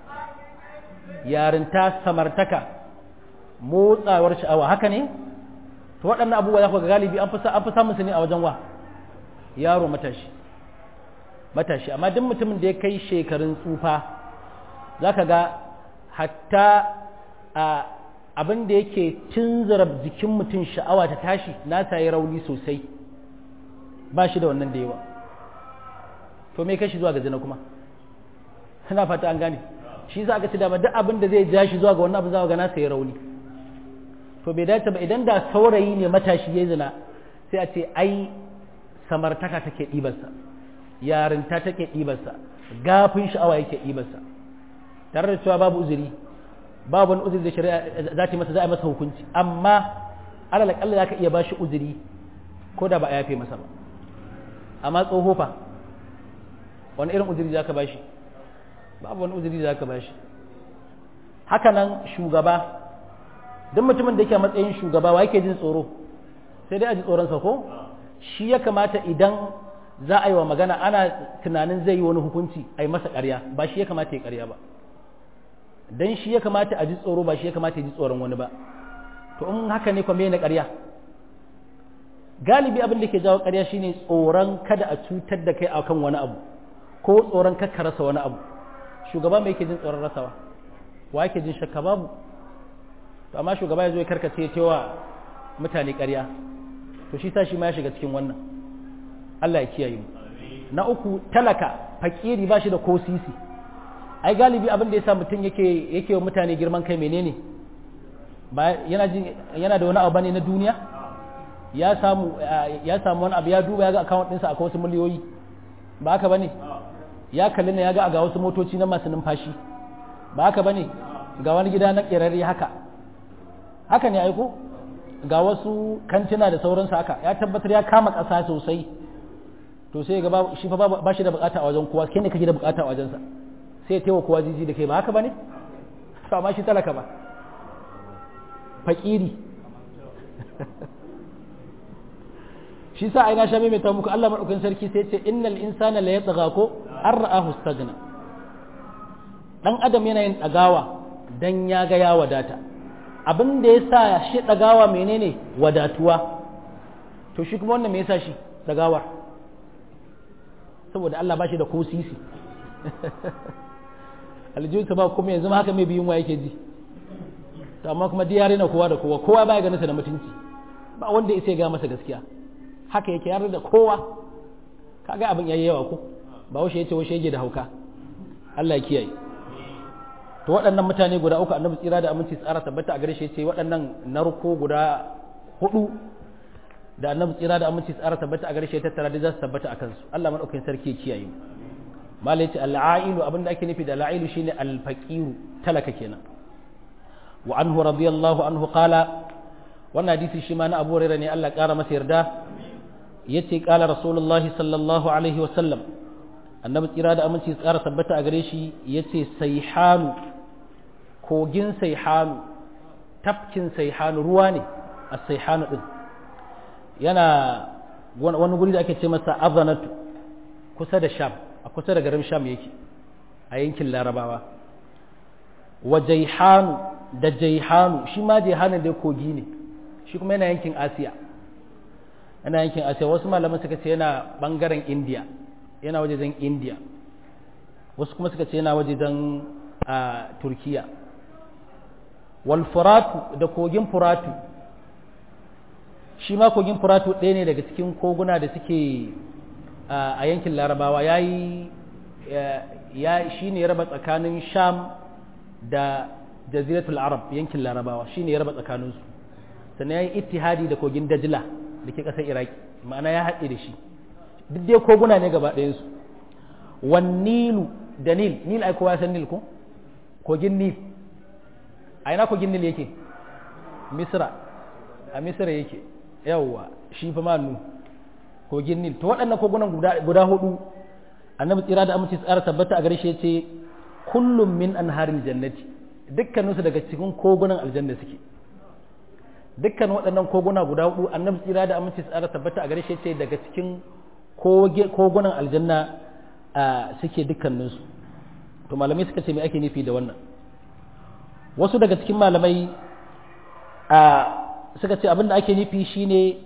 yarinta samartaka motsawar sha'awa haka ne to waɗannan abubuwa za ku ga galibi an fi samun su ne a wajen wa yaro matashi matashi amma duk mutumin da ya kai shekarun tsufa za ka ga hatta a abin da yake tunzura jikin mutum sha'awa ta tashi nasa ya rauni sosai ba shi da wannan da yawa to me kai shi zuwa ga zina kuma ina fata an gane shi za ka ci dama duk abin da zai ja shi zuwa ga wannan abin za ga nasa ya rauni to bai dace ba idan da saurayi ne matashi ya zina sai a ce ai samartaka take ɗibarsa yarinta take ɗibarsa gafin sha'awa yake ɗibarsa tare da cewa babu uzuri babu wani uzuri da shari'a za ta masa za a masa hukunci amma alal akalla za ka iya bashi uzuri ko da ba a yafe masa ba amma tsoho fa wani irin uzuri za ka bashi babu wani uzuri za ka bashi haka nan shugaba duk mutumin da yake a matsayin shugaba wa yake jin tsoro sai dai a ji tsoronsa ko shi ya kamata idan za a yi wa magana ana tunanin zai yi wani hukunci a yi masa ƙarya ba shi ya kamata ya ƙarya ba dan shi ya kamata a ji tsoro ba shi ya kamata ya ji tsoron wani ba to in haka ne kuma na ƙarya galibi abin da ke jawo ƙarya shine tsoron kada a cutar da kai akan wani abu ko tsoron kakka rasa wani abu shugaba mai yake jin tsoron rasawa wa yake jin shakka babu to amma shugaba ya zo ya karkace ya cewa mutane ƙarya to shi sa shi ma ya shiga cikin wannan Allah ya kiyaye mu na uku talaka fakiri ba shi da ko sisi ai galibi abin da ya sa mutum yake yake wa mutane girman kai menene ba yana jin yana da wani abu bane na duniya ya samu ya samu wani abu ya duba ya ga account ɗinsa akwai wasu miliyoyi ba haka bane ya kalli ne ya ga ga wasu motoci na masu numfashi ba haka bane ga wani gida na ƙerarre haka haka ne aiko ga wasu kantina da sauransu haka ya tabbatar ya kama ƙasa sosai to sai ga shi fa ba shi da bukata a wajen kowa kai ne kake da bukata a wajensa sai ya taiwa kowa jiji da kai ba haka bane to amma shi talaka ba fakiri shi sa aina sha mai muku Allah madaukakin sarki sai ce innal insana la yatgha ko an ra'ahu staghna dan adam yana yin dagawa dan ya ga ya wadata abin da ya sa shi dagawa menene wadatuwa to shi kuma wannan me yasa shi dagawar saboda Allah ba shi da ko sisi aljihunsa ba kuma yanzu haka mai biyun wa yake ji to amma kuma diyare na kowa da kowa kowa baya ganin sa da mutunci ba wanda ya ga masa gaskiya haka yake yarda da kowa kaga abin yayi yawa ko ba washe yace washe yake da hauka Allah ya kiyaye to waɗannan mutane guda uku annabi tsira da aminci tsara tabbata a gare shi yace waɗannan narko guda hudu da annabi tsira da aminci tsara tabbata a gare shi tattara da za su tabbata akan su Allah madaukakin sarki ya kiyaye malai ce al'ailu abinda ake nufi da al'ailu shine al-faqiru talaka kenan wa anhu radiyallahu anhu qala wannan hadisi shi ma na Abu Hurairah ne Allah kara masa yarda yace qala rasulullah sallallahu alaihi wa sallam annabi tsira da aminci tsara tabbata a gare shi yace sayhanu kogin sayhanu tafkin sayhanu ruwa ne a sayhanu din yana wani guri da ake ce masa azanatu kusa da sham a kusa da garin sham yake a yankin larabawa wa jaihanu da jaihanu shi ma jaihanu dai kogi ne shi kuma yana yankin asiya yana yankin asiya wasu malaman suka ce yana bangaren indiya yana wajejen indiya wasu kuma suka ce yana wajejen turkiya wal furatu da kogin furatu shi ma kogin furatu ɗaya ne daga cikin koguna da suke a yankin larabawa ya yi shi ne ya raba tsakanin sham da jaziratul arab yankin larabawa shi ne ya raba tsakaninsu sannan ya yi ittihadi da kogin dajila da ke ƙasar iraki ma'ana ya haɗe da shi duk dai koguna ne gaba ɗayansu wan nilu da nil nil ai kowa san nil ko kogin nil a ina kogin nil yake misra a misra yake yawwa shi fa manu kogin nil to waɗannan kogunan guda hudu annabi tsira da amince tsara tabbata a gare shi yace kullum min anharil jannati dukkaninsu daga cikin kogunan aljanna suke dukkan waɗannan koguna guda hudu annabi tsira da amince tsara tabbata a gare shi yace daga cikin kogunan aljanna suke dukkaninsu to malamai suka ce me ake nufi da wannan wasu daga cikin malamai suka ce abin da ake nufi shine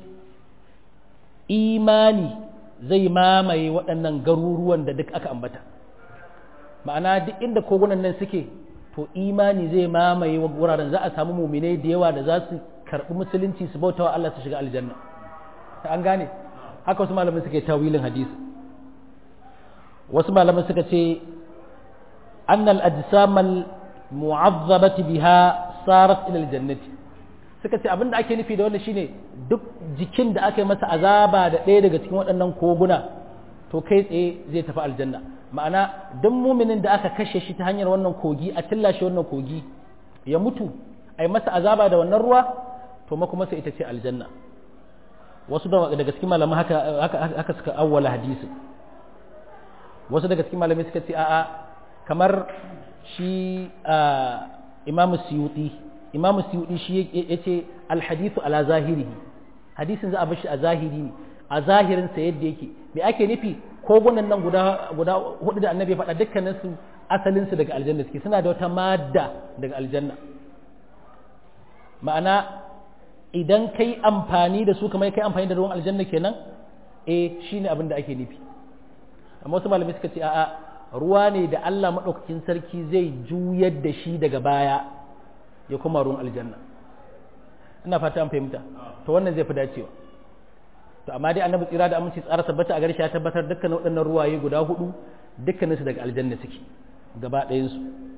imani zai mamaye waɗannan garuruwan da duk aka ambata ma'ana duk inda kogunan nan suke to imani zai mamaye wuraren za a samu muminai da yawa da za su karɓi musulunci su bauta wa Allah su shiga aljanna an gane haka wasu malamin suke tawilin hadisi wasu malamin suka ce annal ajsamal mu'azzabati biha sarat ila aljannati suka ce abinda ake nufi da wannan shine duk jikin da aka yi masa azaba da ɗaya daga cikin waɗannan koguna to kai tsaye zai tafi aljanna ma'ana duk muminin da aka kashe shi ta hanyar wannan kogi a tillashe wannan kogi ya mutu a yi masa azaba da wannan ruwa to makomasa ita ce aljanna wasu daga cikin malamai haka haka suka awwala hadisi wasu daga cikin malamai suka ce a'a kamar shi imamu suyuti imamu suyuti shi ya ce alhadithu ala zahirihi hadisin za a bashi a zahiri ne a zahirinsa yadda yake me ake nufi kogunan nan guda guda hudu da annabi faɗa dukkanin su asalin su daga aljanna suke suna da wata madda daga aljanna ma'ana idan kai amfani da su kamar kai amfani da ruwan aljanna kenan eh shine abin da ake nufi amma wasu malamai suka ce a'a ruwa ne da Allah madaukakin sarki zai juyar da shi daga baya ya kuma ruwan aljanna ina fata an fahimta to wannan zai fi dacewa to amma dai annabi tsira da aminci tsara tabbata a garshe ya tabbatar dukkan waɗannan ruwaye guda hudu dukkaninsu daga aljanna suke gaba ɗayansu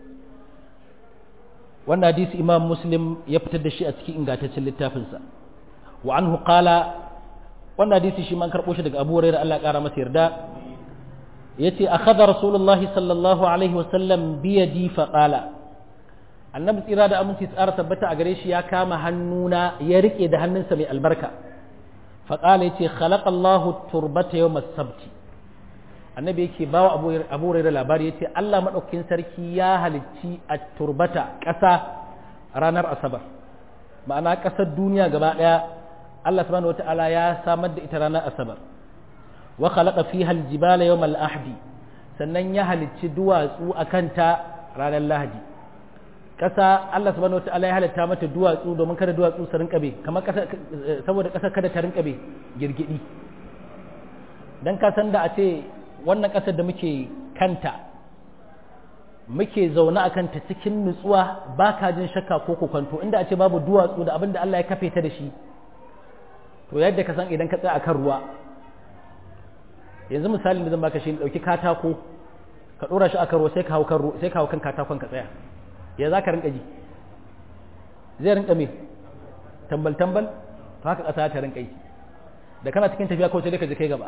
wannan hadisi imam muslim ya fitar da shi a cikin ingantaccen littafinsa wa anhu qala wannan hadisi shi man karɓo shi daga abu hurairah Allah ya ƙara masa yarda yace akhadha rasulullahi sallallahu alaihi wa sallam bi yadi fa qala annabi tsira da aminci tsara tabbata a gare shi ya kama hannuna ya rike da hannunsa mai albarka fa qala yace khalaqa Allahu turbata yawm as-sabt annabi yake bawa abu abu hurairah labari yace Allah madaukakin sarki ya halicci at-turbata ƙasa ranar asabar ma'ana ƙasar duniya gaba ɗaya Allah subhanahu wata'ala ya samar da ita ranar asabar wa khalaqa fiha al-jibala yawm al-ahdi sannan ya halicci duwatsu akan ta ranar lahadi ƙasa Allah subhanahu wata'ala ya halitta mata duwatsu domin kada duwatsu su rinka be kamar ƙasa saboda ƙasa kada ta rinka be girgidi dan ka san da a ce wannan ƙasar da muke kanta muke zaune a kanta cikin nutsuwa ba ka jin shakka ko kokwanto inda a ce babu duwatsu da abin da Allah ya kafe ta da shi to yadda ka san idan ka tsaya akan ruwa yanzu misalin da zan baka shi dauki katako ka dora shi akan ruwa sai ka hau kan sai ka hau kan katakon ka tsaya ya za ka rinka ji zai rinka me tambal tambal to haka ƙasa ta rinka yi da kana cikin tafiya ko sai ka ji kai gaba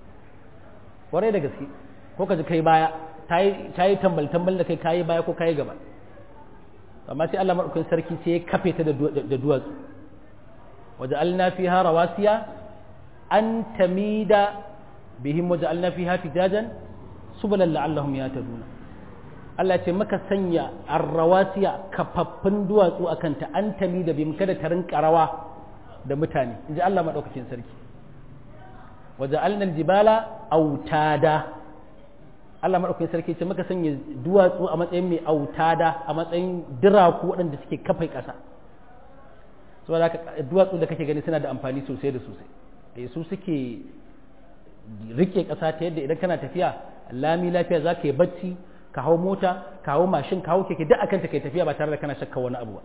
kwarai da gaske ko ka ji kai baya ta yi tambal tambal da kai kayi baya ko kayi gaba amma sai Allah madaukakin sarki sai ya kafe ta da duwatsu waje alna fiha rawasiya an tamida bihim waje alna fiha fijajan subulan la'allahum yahtaduna Allah ce maka sanya arrawasiya kafaffun duwatsu akan ta an tamida bihim kada ta rinka rawa da mutane inji Allah madaukakin sarki waje alna jibala autada Allah maɗaukakin sarki ce maka sanya duwatsu a matsayin mai autada a matsayin diraku waɗanda suke kafai ƙasa saboda haka duwatsu da kake gani suna da amfani sosai da sosai eh su suke rike ƙasa ta yadda idan kana tafiya lami lafiya za ka yi bacci ka hau mota ka hau mashin ka hau keke duk akan ta kai tafiya ba tare da kana shakka wani abu ba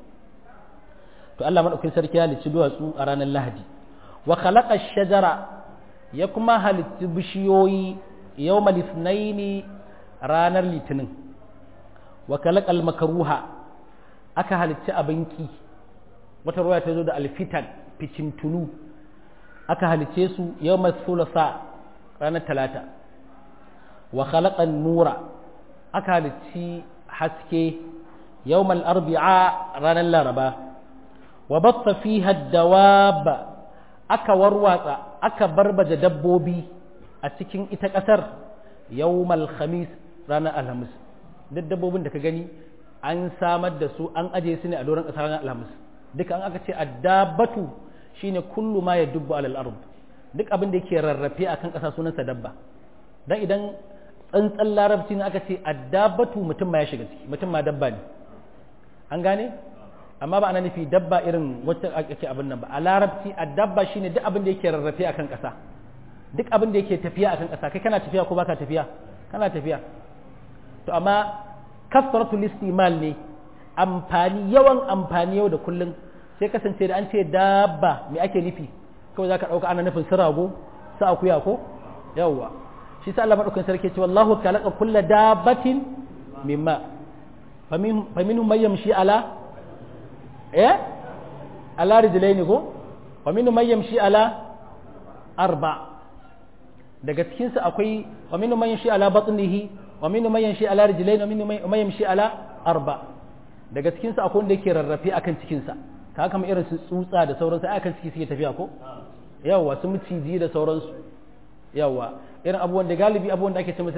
to Allah maɗaukakin sarki ya halicci duwatsu a ranar Lahadi wa khalaqa shajara ya kuma halicci bishiyoyi yawma lisnaini ranar litinin wa kalakal makaruha aka halicci abinki wata ruwa ta zo da alfitan ficintunu aka halicce su yawma sulasa ranar talata wa khalaqan nura aka halicci haske yawmal arbi'a ranar laraba wa batta fiha dawab aka warwatsa aka barbaje dabbobi a cikin ita ƙasar yawmal khamis ranar alhamis duk dabbobin da ka gani an samar da su an aje su ne a doron ƙasar ranar alhamis duka an aka ce addabatu shine kullu ma ya dubbu alal ard duk abin da yake rarrafe akan ƙasa sunansa dabba dan idan tsantsan larabci ne aka ce addabatu mutum ma ya shiga ciki mutum ma dabba ne an gane amma ba ana nufi dabba irin wacce ake abin nan ba a larabci addabba shine duk abin da yake rarrafe akan ƙasa duk abin da yake tafiya akan ƙasa kai kana tafiya ko baka tafiya kana tafiya to amma kasratul istimal ne amfani yawan amfani yau da kullum sai kasance da an ce dabba me ake nufi kawai zaka dauka ana nufin su rago su akuya ko yawwa shi sa Allah madaukakin sarki ce wallahu khalaqa kulla dabbatin mimma faminhum man yamshi ala eh ala rijlaini ko wa minhum man yamshi ala arba' daga cikinsu akwai wa minu man yamshi ala batnihi wa minu man yamshi ala rijlayn wa minu man yamshi ala arba daga cikinsu akwai wanda yake rarrafe akan cikinsa ka kama irin su tsutsa da sauransu ai akan ciki suke tafiya ko yawa su miciji da sauransu yawa irin abubuwan da galibi abubuwan da ake ce musu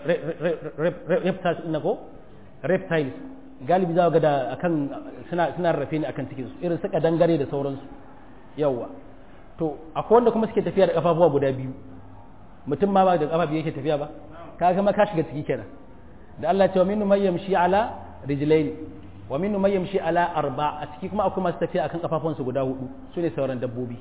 reptiles ina ko reptiles galibi za ga da akan suna suna rarrafe ne akan cikinsu irin su dangare da sauransu yawa to akwai wanda kuma suke tafiya da kafafuwa guda biyu mutum ma ba da kafa biyu yake tafiya ba ka ga ka shiga ciki kenan da Allah ce wa minnu may yamshi ala rijlain wa minnu may yamshi ala arba a ciki kuma akwai masu tafiya akan kafafun su guda hudu su ne sauran dabbobi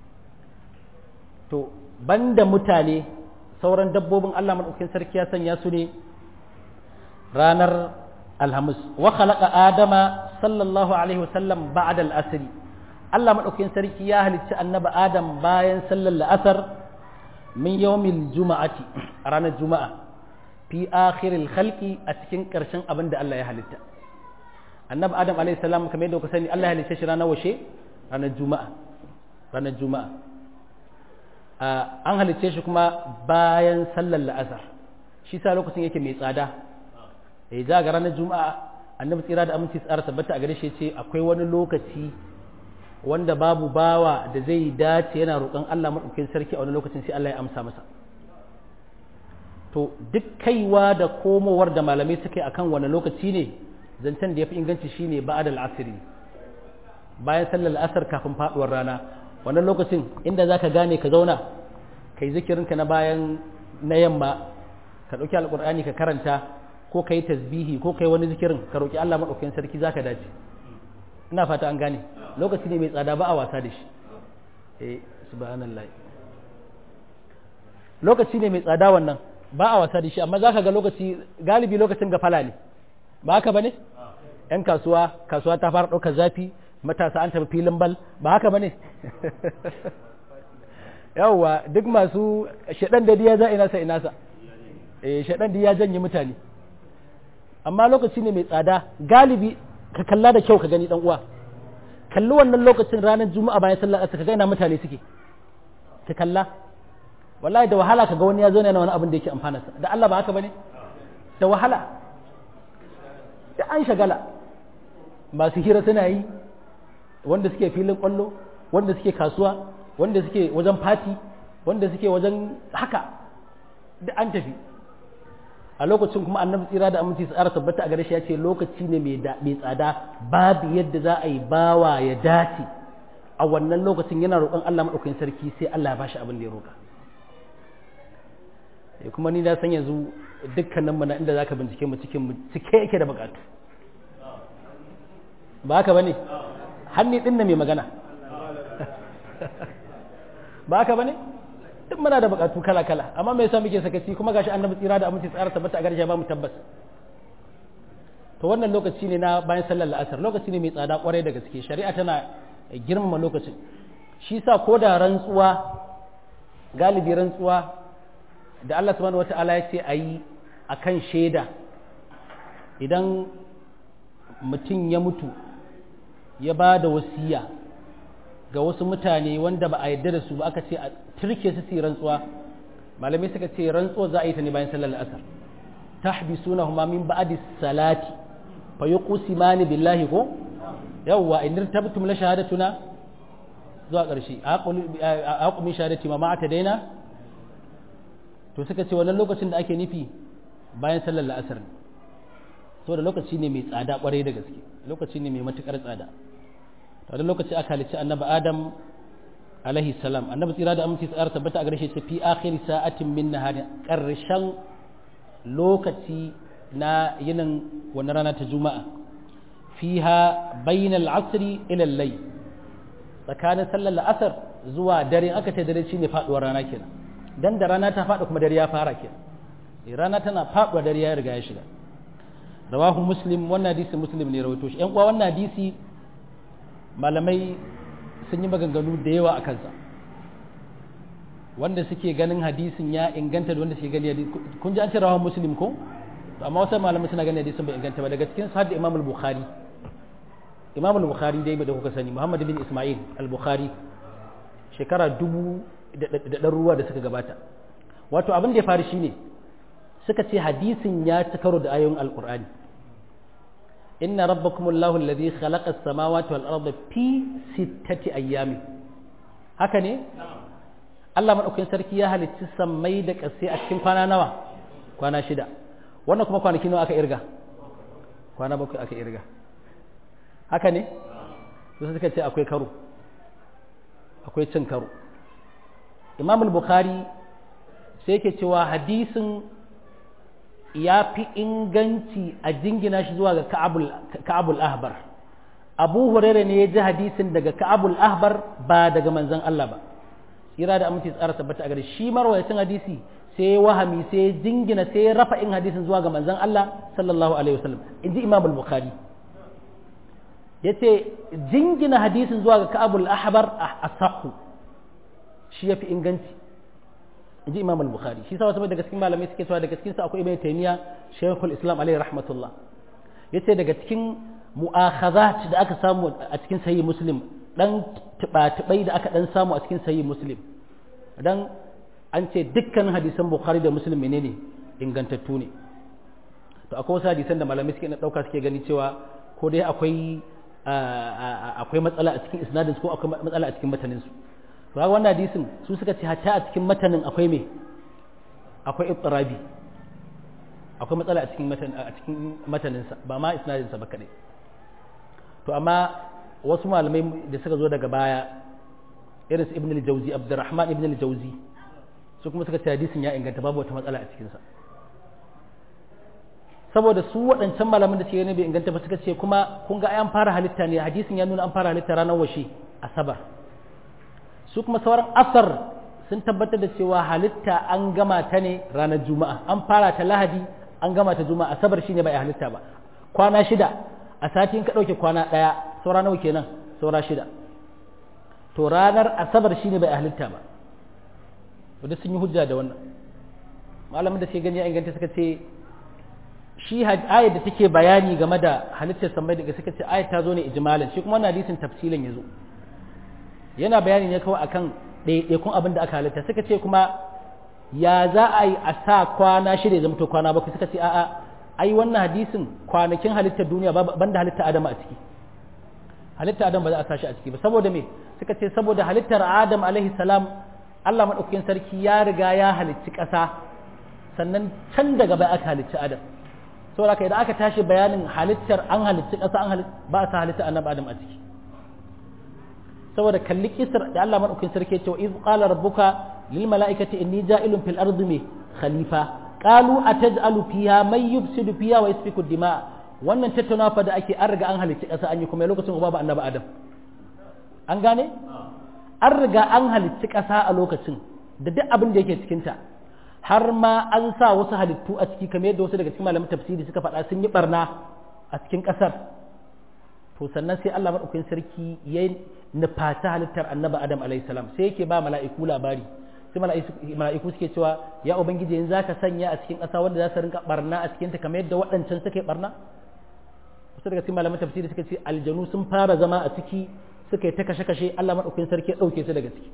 to banda mutane sauran dabbobin Allah madaukakin sarki ya sanya su ne ranar alhamis wa khalaqa adama sallallahu alaihi wasallam ba'da al-asr Allah madaukakin sarki ya halicci annabi adam bayan sallar la'asar min yawmil juma'ati a ranar juma'a fi akhiril khalqi a cikin karshen abin da Allah ya halitta annabi adam alayhi salam kamar yadda kuka sani Allah ya halicce shi ranar washe ranar juma'a ranar juma'a an halicce shi kuma bayan sallar la'asar shi sa lokacin yake mai tsada eh za ga ranar juma'a annabi tsira da aminci tsara tabbata a gare shi ce akwai wani lokaci wanda babu bawa da zai dace yana roƙon Allah maɗaukin sarki a wani lokacin sai Allah ya amsa masa to duk kaiwa da komowar da malamai suka yi akan wani lokaci ne zancen da ya fi inganci shine ba'ad al-asri bayan sallar asar kafin faduwar rana wannan lokacin inda za ka gane ka zauna ka yi zikirinka na bayan na yamma ka ɗauki alƙur'ani ka karanta ko ka yi tasbihi ko ka yi wani zikirin ka roƙi Allah maɗaukakin sarki za ka dace ina fata an gane lokaci ne mai tsada ba a wasa da shi eh subhanallah lokaci ne mai tsada wannan ba a wasa da shi amma za ka ga lokaci galibi lokacin gafala ne ba haka ba ne ‘yan kasuwa kasuwa ta fara ɗaukar zafi matasa an tafi filin bal ba haka ba ne yawwa duk masu shaɗan da ya za inasa inasa eh shaɗan da ya janye mutane amma lokaci ne mai tsada galibi ka kalla da kyau ka gani dan uwa kalli wannan lokacin ranar juma'a bayan sallar asar ka ga ina mutane suke ka kalla wallahi da wahala ka ga wani ya zo ne na wani abin da yake amfana sa da Allah ba haka bane da wahala da an shagala masu hira suna yi wanda suke filin kwallo wanda suke kasuwa wanda suke wajen fati wanda suke wajen haka da an tafi a lokacin kuma annabi tsira da aminci su tabbata a gare shi ya ce lokaci ne mai tsada babu yadda za a yi bawa ya dace a wannan lokacin yana roƙon Allah maɗaukakin sarki sai Allah ya bashi abin da ya roƙa kuma ni na san yanzu dukkanin mu na inda zaka bincike mu cikin mu cike yake da bukatu ba haka bane hanni din na mai magana ba haka bane duk muna da bukatu kala kala amma me yasa muke sakaci kuma gashi annabi tsira da aminci tsara tabbata a garshe ba mu tabbas to wannan lokaci ne na bayan sallar la'asar lokaci ne mai tsada kwarai da gaske shari'a tana girmama lokacin shi sa ko da rantsuwa galibi rantsuwa da Allah subhanahu wata'ala ya ce a yi a kan shaida idan mutum ya mutu ya ba da wasiya ga wasu mutane wanda ba a yarda da su ba aka ce a turke su su rantsuwa malamai suka ce rantsuwa za a yi ta ne bayan sallar asar tahbisuna huma min ba'di salati fa yuqsimani billahi ko yawwa in tabtum la shahadatuna zuwa ƙarshe a haƙumin shahadati ma ma'ata daina to suka ce wannan lokacin da ake nufi bayan sallar la'asar ne so da lokaci ne mai tsada kwarai da gaske lokaci ne mai matukar tsada to da lokaci aka halicci annabi adam alaihi salam annabi tsira da aminci tsara tabbata a garshe fi akhir sa'atin min nahari karshen lokaci na yinin wannan rana ta juma'a fiha bainal asri ila al-layl tsakanin sallar la'asar zuwa dare aka ce dare shine faduwar rana kenan dan da rana ta faɗi kuma dare ya fara kenan rana tana faɗuwa dare ya riga ya shiga rawahu muslim wannan hadisi muslim ne rawaito shi yan uwa wannan hadisi malamai sun yi maganganu da yawa a kansa wanda suke ganin hadisin ya inganta da wanda suke gani kun ji an ce rawahu muslim ko to amma wasu malamai suna ganin hadisin bai inganta ba daga cikin su hadda imam al-bukhari imam al-bukhari dai da kuka sani muhammad bin isma'il al-bukhari shekara dubu da ɗan ruwa da suka gabata wato abin da ya faru shine suka ce hadisin ya ci karo da ayoyin alkur'ani inna rabbakum allahu alladhi khalaqa as-samawati wal arda fi sittati ayyamin haka ne Allah madaukakin sarki ya halicci sammai da ƙasai a cikin kwana nawa kwana shida wannan kuma kwanaki nawa aka irga kwana bakwai aka irga haka ne su suka ce akwai karo akwai cin karo imam bukhari sai yake cewa hadisin ya fi inganci a jingina shi zuwa ga ka'abul ahbar abu huraira ne ya ji hadisin daga ka'abul ahbar ba daga manzon Allah ba tsira da aminci tsara tabbata a gare shi marwayacin hadisi sai wahami sai jingina sai rafa in hadisin zuwa ga manzon Allah sallallahu alaihi wasallam inji imam bukhari yace jingina hadisin zuwa ga ka'abul ahbar asaqu shi ya fi inganci in ji imam al-bukhari shi sa wasu daga cikin malamai suke cewa daga cikin sa akwai ibn taymiya shaykhul islam alaihi rahmatullah yace daga cikin mu'akhazat da aka samu a cikin sahih muslim dan tibatibai da aka dan samu a cikin sahih muslim dan an ce dukkan hadisan bukhari da muslim menene ingantattu ne to akwai wasu hadisan da malamai suke na dauka suke gani cewa ko dai akwai akwai matsala a cikin isnadin ko akwai matsala a cikin matanin su to ga wannan hadisin su suka ce hatta a cikin matanin akwai me akwai ittirabi akwai matsala a cikin matan a cikin matanin sa ba ma isnadin sa ba kadai to amma wasu malamai da suka zo daga baya irin su ibn al-jawzi abdurrahman ibn al-jawzi su kuma suka ce hadisin ya inganta babu wata matsala a cikinsa saboda su waɗancan malaman da suke ne bai inganta ba suka ce kuma kun ga an fara halitta ne hadisin ya nuna an fara halitta ranar washe asabar su kuma sauran asar sun tabbatar da cewa halitta an gama ta ne ranar juma'a an fara ta lahadi an gama ta juma'a asabar shine bai halitta ba kwana shida a sati in ka ɗauke kwana ɗaya saura nawa kenan saura shida to ranar asabar shine bai halitta ba wadda sun yi hujja da wannan malamin da suke gani ya inganta suka ce shi ayat da take bayani game da halittar sammai daga suka ce ayat ta zo ne ijmalan shi kuma wannan hadisin tafsilan ya zo yana bayani ne kawai akan ɗaiɗaikun abin da aka halitta suka ce kuma ya za a yi a sa kwana shida ya zamto kwana bakwai suka ce a'a ai wannan hadisin kwanakin halittar duniya banda halittar adam a ciki halittar adam ba za a sa shi a ciki ba saboda me suka ce saboda halittar adam alaihi salam Allah maɗaukakin sarki ya riga ya halicci ƙasa sannan can daga bai aka halicci adam saboda idan aka tashi bayanin halittar an halicci ƙasa an ba a sa halittar annabi adam a ciki saboda kalli kisar da Allah maɗaukakin sarki ya ce iz qala rabbuka lil mala'ikati inni ja'ilun fil ardi me khalifa qalu ataj'alu fiha may yufsidu fiha wa yasfiku dima wannan tattaunawa fa da ake an riga an halicci ƙasa an yi kuma lokacin babu annabi adam an gane an riga an halicci ƙasa a lokacin da duk abin da yake cikinta har ma an sa wasu halittu a ciki kamar yadda wasu daga cikin malamin tafsiri suka faɗa sun yi barna a cikin ƙasar to sannan sai Allah maɗaukakin sarki ya nufata halittar annabi Adam alaihi salam sai yake ba mala'iku labari sai mala'iku suke cewa ya ubangiji yanzu zaka sanya a cikin ƙasa wanda za su rinka barna a cikinta kamar yadda waɗancan suke barna wasu daga cikin malamin tafsiri suka ce aljanu sun fara zama a ciki suka yi ta kashe-kashe Allah maɗaukakin sarki ya ɗauke su daga ciki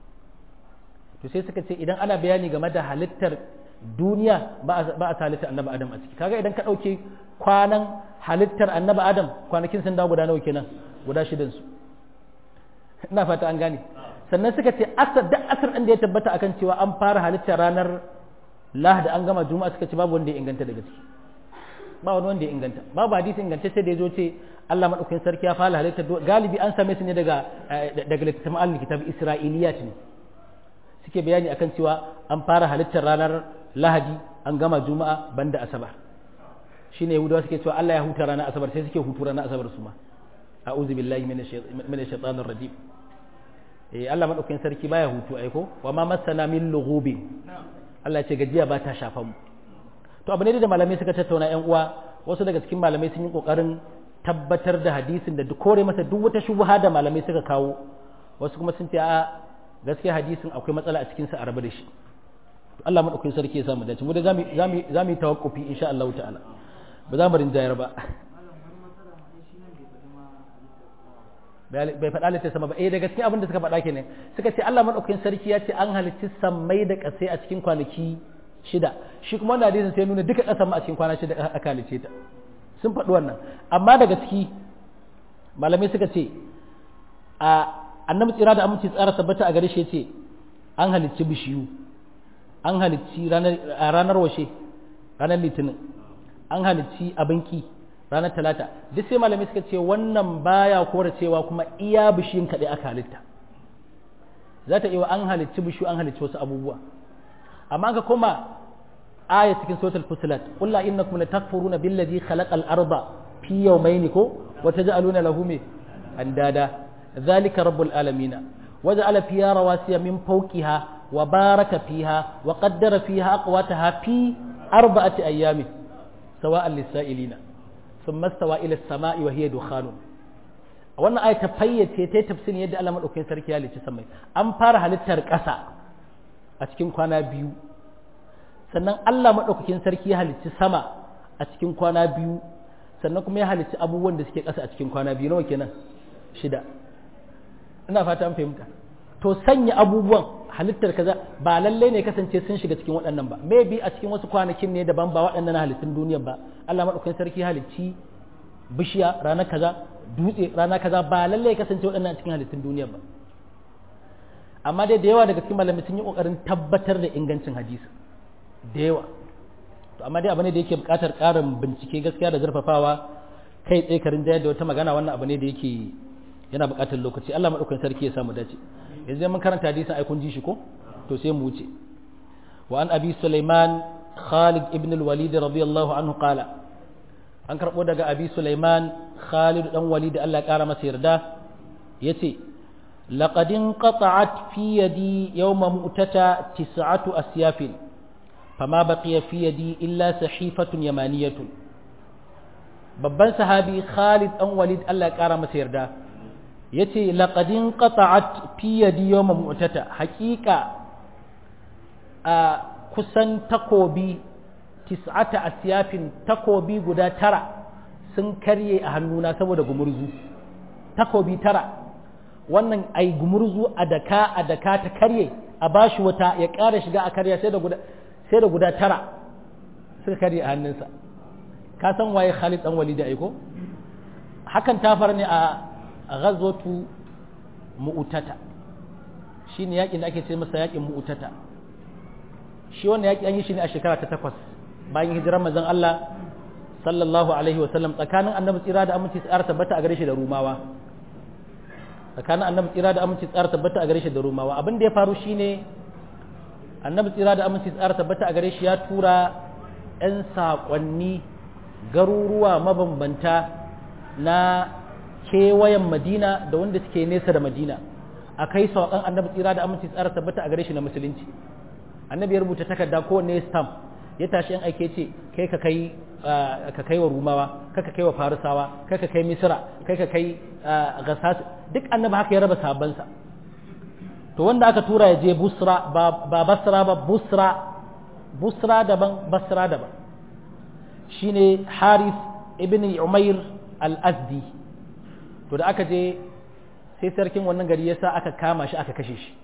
to sai suka ce idan ana bayani game da halittar duniya ba a halittar annabi adam a ciki kaga idan ka ɗauke kwanan halittar annabi adam kwanakin sun dawo guda nawa kenan guda shidan su ina fata an gane sannan suka ce asar da asar ɗin da ya tabbata akan cewa an fara halittar ranar lahadi an gama juma'a suka ce babu wanda ya inganta daga ciki ba wani wanda ya inganta babu hadisi inganta sai da ya zo ce Allah madaukakin sarki ya fara halitta galibi an same su ne daga daga littattafan al-kitab Isra'iliyat ne suke bayani akan cewa an fara halittar ranar Lahadi an gama Juma'a banda Asabar shine Yahudawa suke cewa Allah ya huta ranar Asabar sai suke hutu ranar Asabar su ma a'udhu billahi minash shaitanir rajim eh Allah madaukakin sarki baya hutu aiko wa ma masana min lughubin Allah ya ce gajiya ba ta shafa mu to abu ne da malamai suka tattauna yan uwa wasu daga cikin malamai sun yi kokarin tabbatar da hadisin da kore masa duk wata shubha da malamai suka kawo wasu kuma sun ce a gaskiya hadisin akwai matsala a cikin sa a rabu da shi Allah madaukakin sarki ya samu dace mu da zamu zamu zamu yi tawakkufi insha Allah ta'ala ba za mu rinjayar ba bai faɗa litta sama ba eh da gaskiya abin da suka faɗa kenan suka ce Allah madaukakin sarki ya ce an halicci sammai da ƙasai a cikin kwanaki shida shi kuma wannan hadisin sai nuna duka ƙasar ma a cikin kwana shida aka halicce ta sun faɗi wannan amma daga ciki malamai suka ce a annabi tsira da aminci tsara tabbata a gare shi ce an halicci bishiyu an halicci ranar washe ranar litinin an halicci abinki ranar talata duk sai malamai suka ce wannan baya kora cewa kuma iya bishiyun kaɗai aka halitta za ta iya an halicci bishiyu an halicci wasu abubuwa amma ka koma aya cikin suratul fusilat qul la innakum latakfuruna billadhi khalaqal arda fi yawmayn ko wa taj'aluna lahu me andada dhalika rabbul alamin waja'ala fiha rawasiya min fawqiha wa baraka fiha wa qaddara fiha aqwataha fi arba'ati ayamin sawa'an lis-sa'ilina thumma stawa ila as-sama'i wa hiya dukhanun wannan aya ta fayyace ta tafsirin yadda Allah madaukakin sarki ya halicci samai an fara halittar ƙasa a cikin kwana biyu sannan Allah maɗaukakin sarki ya halicci sama a cikin kwana biyu sannan kuma ya halicci abubuwan da suke ƙasa a cikin kwana biyu nawa kenan shida ina fata an fahimta to sanya abubuwan halittar kaza ba lallai ne kasance sun shiga cikin waɗannan ba maybe a cikin wasu kwanakin ne daban ba waɗannan halittun duniyar ba Allah maɗaukakin sarki ya halicci bishiya rana kaza dutse rana kaza ba lallai kasance waɗannan cikin halittun duniyar ba amma dai da yawa daga cikin malamai sun yi kokarin tabbatar da ingancin hadisi da yawa to amma dai abu ne da yake buƙatar ƙarin bincike gaskiya da zurfafawa kai tsaye karin da wata magana wannan abu ne da yake yana buƙatar lokaci Allah madaukakin sarki ya samu dace yanzu mun karanta hadisin ai kun ji shi ko to sai mu wuce wa an abi sulaiman khalid ibn al-walid radiyallahu anhu qala an karbo daga abi sulaiman khalid dan walid Allah ya kara masa yarda yace laqad inqata'at fi yadi yawma mu'tata tis'atu asyafin fama baqiya fi yadi illa sahifatun yamaniyatun babban sahabi Khalid dan Walid Allah ya kara masa yarda yace laqad inqata'at fi yadi yawma mu'tata haqiqa a kusan takobi tis'ata asyafin takobi guda tara sun karye a hannuna saboda gumurzu takobi tara wannan ai gumurzu a daka a daka ta karye a bashi wata ya ƙara shiga a karya sai da guda sai da guda tara suka karye a hannunsa ka san waye Khalid dan Walid aiko hakan ta faru ne a ghazwatu mu'tata shine yakin da ake ce masa yakin mu'tata shi wannan yaki an yi shi ne a shekara ta takwas bayan hijirar manzon Allah sallallahu alaihi wa sallam tsakanin annabi tsira da aminci tsara tabbata a gare shi da rumawa tsakanin annabi tsira da aminci tsara tabbata a gare shi da rumawa abin da ya faru shine annabi tsira da aminci tsara tabbata a gare shi ya tura 'yan saƙonni garuruwa mabambanta na kewayen madina da wanda suke nesa da madina a kai saƙon annabi tsira da aminci tsara tabbata a gare shi na musulunci annabi ya rubuta takarda kowanne stamp ya tashi yan aike ce kai ka kai ka kai wa rumawa kai ka kai wa farisawa kai ka kai misra kai ka kai gasas duk annabi haka ya raba sabansa to wanda aka tura ya je busra ba basra ba busra busra daban basra daban shine haris ibn umair al-azdi to da aka je sai sarkin wannan gari yasa aka kama shi aka kashe shi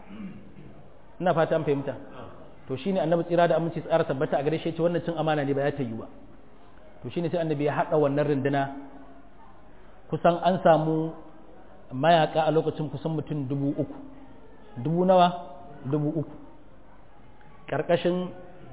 ina fata an fahimta to shine annabi tsira da aminci tsara tabbata a gare shi ce wannan cin amana ne ba ya ta yi ba to shine sai annabi ya hada wannan runduna kusan an samu mayaka a lokacin kusan mutum dubu uku dubu nawa dubu uku ƙarƙashin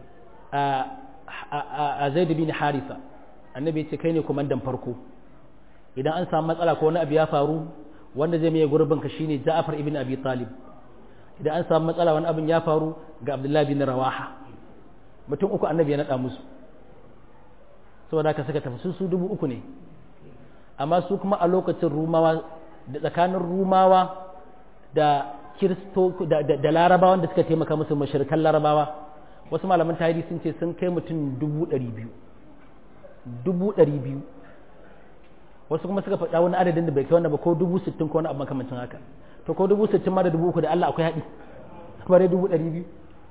a zai bin harisa annabi ce kai ne kumandan farko idan an samu matsala ko wani abu ya faru wanda zai mai gurbin ka shine ja'far ibn abi talib idan an samu matsala wani abin ya faru ga abdullahi bin rawaha mutum uku annabi ya naɗa musu saboda haka suka tafi su dubu uku ne amma su kuma a lokacin rumawa da tsakanin rumawa da kiristo da larabawan da suka taimaka musu mashirkan larabawa wasu malaman tarihi sun ce sun kai mutum dubu ɗari biyu dubu ɗari biyu wasu kuma suka faɗa wani adadin da bai kai wannan ba ko dubu sittin ko wani abu makamancin haka to ko dubu sittin ma da dubu uku da Allah akwai haɗi bare dubu ɗari biyu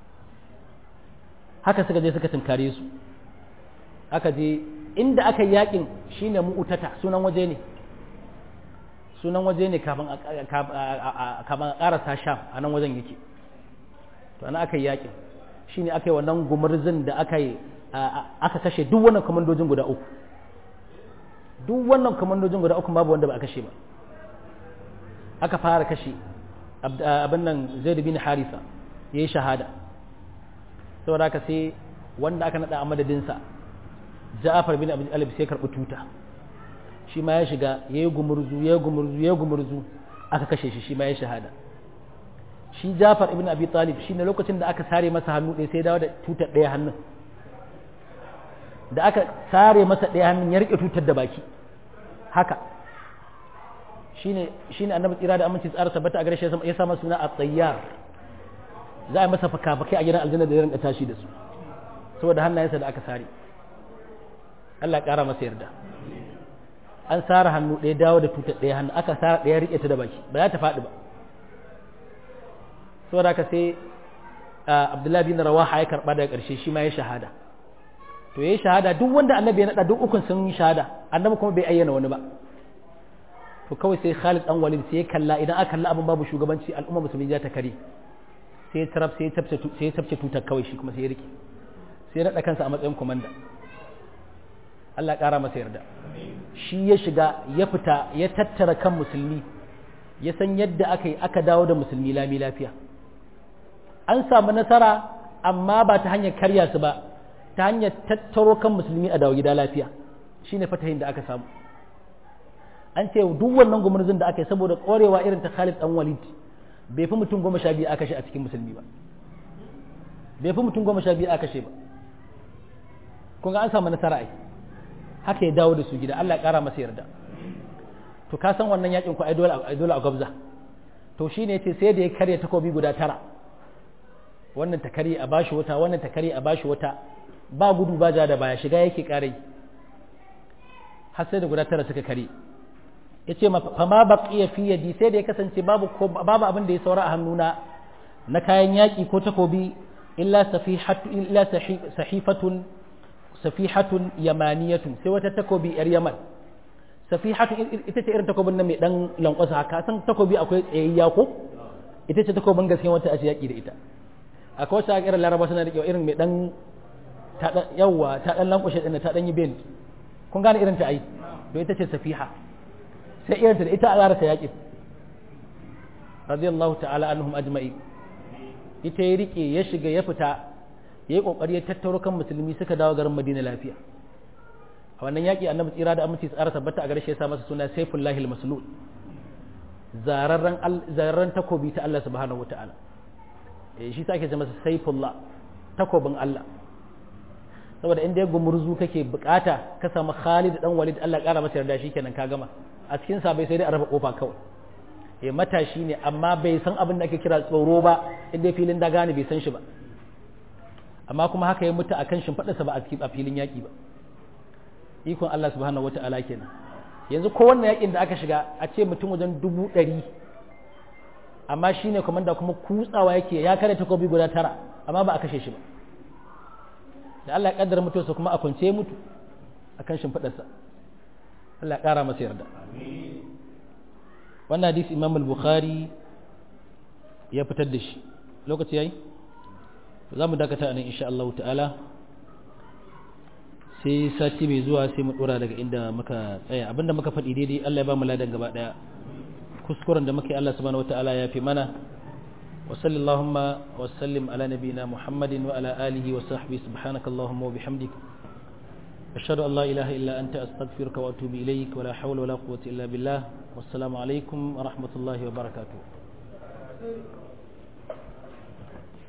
haka suka je suka tunkare su aka je inda aka yi yakin shine mu'utata sunan waje ne sunan waje ne kafin a ƙarasa sham a nan wajen yake to ana aka yi yakin shine aka yi wannan gumurzin da aka yi aka kashe duk wannan kamandojin guda uku duk wannan kamandojin guda uku babu wanda ba a kashe ba aka fara kashe abin nan zai bin harisa ya yi shahada saboda haka sai wanda aka naɗa a madadinsa ja'afar bin abin alif sai karɓi tuta shi ma ya shiga ya yi gumurzu ya yi gumurzu ya yi gumurzu aka kashe shi shi ma ya shahada shi jafar ibn abi talib shi ne lokacin da aka sare masa hannu ɗaya sai dawo da tutar ɗaya hannun da aka sare masa ɗaya hannun ya riƙe tutar da baki haka shine shine annabi tsira da aminci tsara tabbata a gare shi ya sa masa suna at-tayyar za a masa faka-fakai a gidan aljanna da ya rinka tashi da su saboda hannayensa da aka sare Allah ya ƙara masa yarda an sara hannu ɗaya dawo da tutar ɗaya hannu aka sara ɗaya riƙe ta da baki ba za ta faɗi ba saboda haka sai abdullahi bin rawaha ya karɓa daga ƙarshe shi ma ya shahada to ya shahada duk wanda annabi ya naɗa duk ukun sun yi shahada annabi kuma bai ayyana wani ba to kawai sai khalid dan walid sai ya kalla idan aka kalla abin babu shugabanci al'umma musulmi za ta kare sai ya taraf sai ya tabce sai ya tabce tutar kawai shi kuma sai ya rike sai ya naɗa kansa a matsayin komanda Allah ƙara masa yarda shi ya shiga ya fita ya tattara kan musulmi ya san yadda aka yi aka dawo da musulmi lami lafiya an samu nasara amma ba ta hanyar karya su ba ta hanyar tattaro kan musulmi a dawo gida lafiya shi ne fatahin da aka samu an ce duk wannan gumurzun da aka yi saboda ƙwarewa irin ta Khalid dan Walid bai fi mutum goma sha biyu aka kashe a cikin musulmi ba bai fi mutum goma sha biyu aka kashe ba kun ga an samu nasara ai haka ya dawo da su gida Allah ya kara masa yarda to ka san wannan yakin ku ai dole ai dole a gabza to shine yace sai da ya karya takobi guda tara wannan ta karye a bashi wata wannan ta karye a bashi wata ba gudu ba ja da baya shiga yake kare har sai da guda tara suka kare yace fa ma baqiya fi yadi sai da ya kasance babu babu abin da ya saura a hannuna na kayan yaki ko takobi illa safihatu illa sahifatun safihatun yamaniyatun sai wata takobi yar yaman safihatun ita ce irin takobin nan mai dan lankwasa haka san takobi akwai tsayayya ko ita ce takobin gaskiya wata a yaki da ita akwai wata irin laraba suna da irin mai dan ta dan yawa ta dan lankwashe din ta dan yi bend kun gane irin ta ai to ita ce safiha sai irin ta da ita a zara ta yaki radiyallahu ta'ala anhum ajma'i ita ya rike ya shiga ya fita ya yi kokari ya tattaro kan musulmi suka dawo garin madina lafiya a wannan yaƙi annabi tsira da aminci tsara tabbata a garshe ya sa masa suna saifullahi al-maslul zararren takobi ta Allah subhanahu wata'ala eh shi sa ake ce masa saifullah takobin Allah saboda inda ya gumurzu kake bukata ka samu Khalid dan Walid Allah ƙara masa yarda shikenan ka gama a cikin sa bai sai dai a rufe kofa kawai eh matashi ne amma bai san abin da ake kira tsoro ba inda filin da gane bai san shi ba amma kuma haka ya mutu akan shimfiɗarsa ba a filin yaƙi ba ikon Allah subhanahu wata'ala kenan yanzu ko wannan yaƙin da aka shiga a ce mutum wajen dubu ɗari amma shi ne kwamanda kuma kutsawa yake ya kare takobi guda tara amma ba a kashe shi ba da Allah ya kaddara mutuwarsa kuma a kwance mutu akan shimfiɗarsa Allah ya ƙara masa yarda wannan hadisi Imam al-Bukhari ya fitar da shi lokaci yayi za mu dakata nan insha Allah ta'ala sai sati mai zuwa sai mu dora daga inda muka tsaya abinda muka faɗi daidai Allah ya ba mu ladan gaba daya kuskuren da muke Allah subhanahu wata'ala ya fi mana wa sallallahu wa sallim ala nabiyina Muhammadin wa ala alihi wa sahbihi subhanaka allahumma wa bihamdik ashhadu an la ilaha illa anta astaghfiruka wa atubu ilayk wa la hawla wa la quwwata illa billah wassalamu alaikum wa rahmatullahi wa barakatuh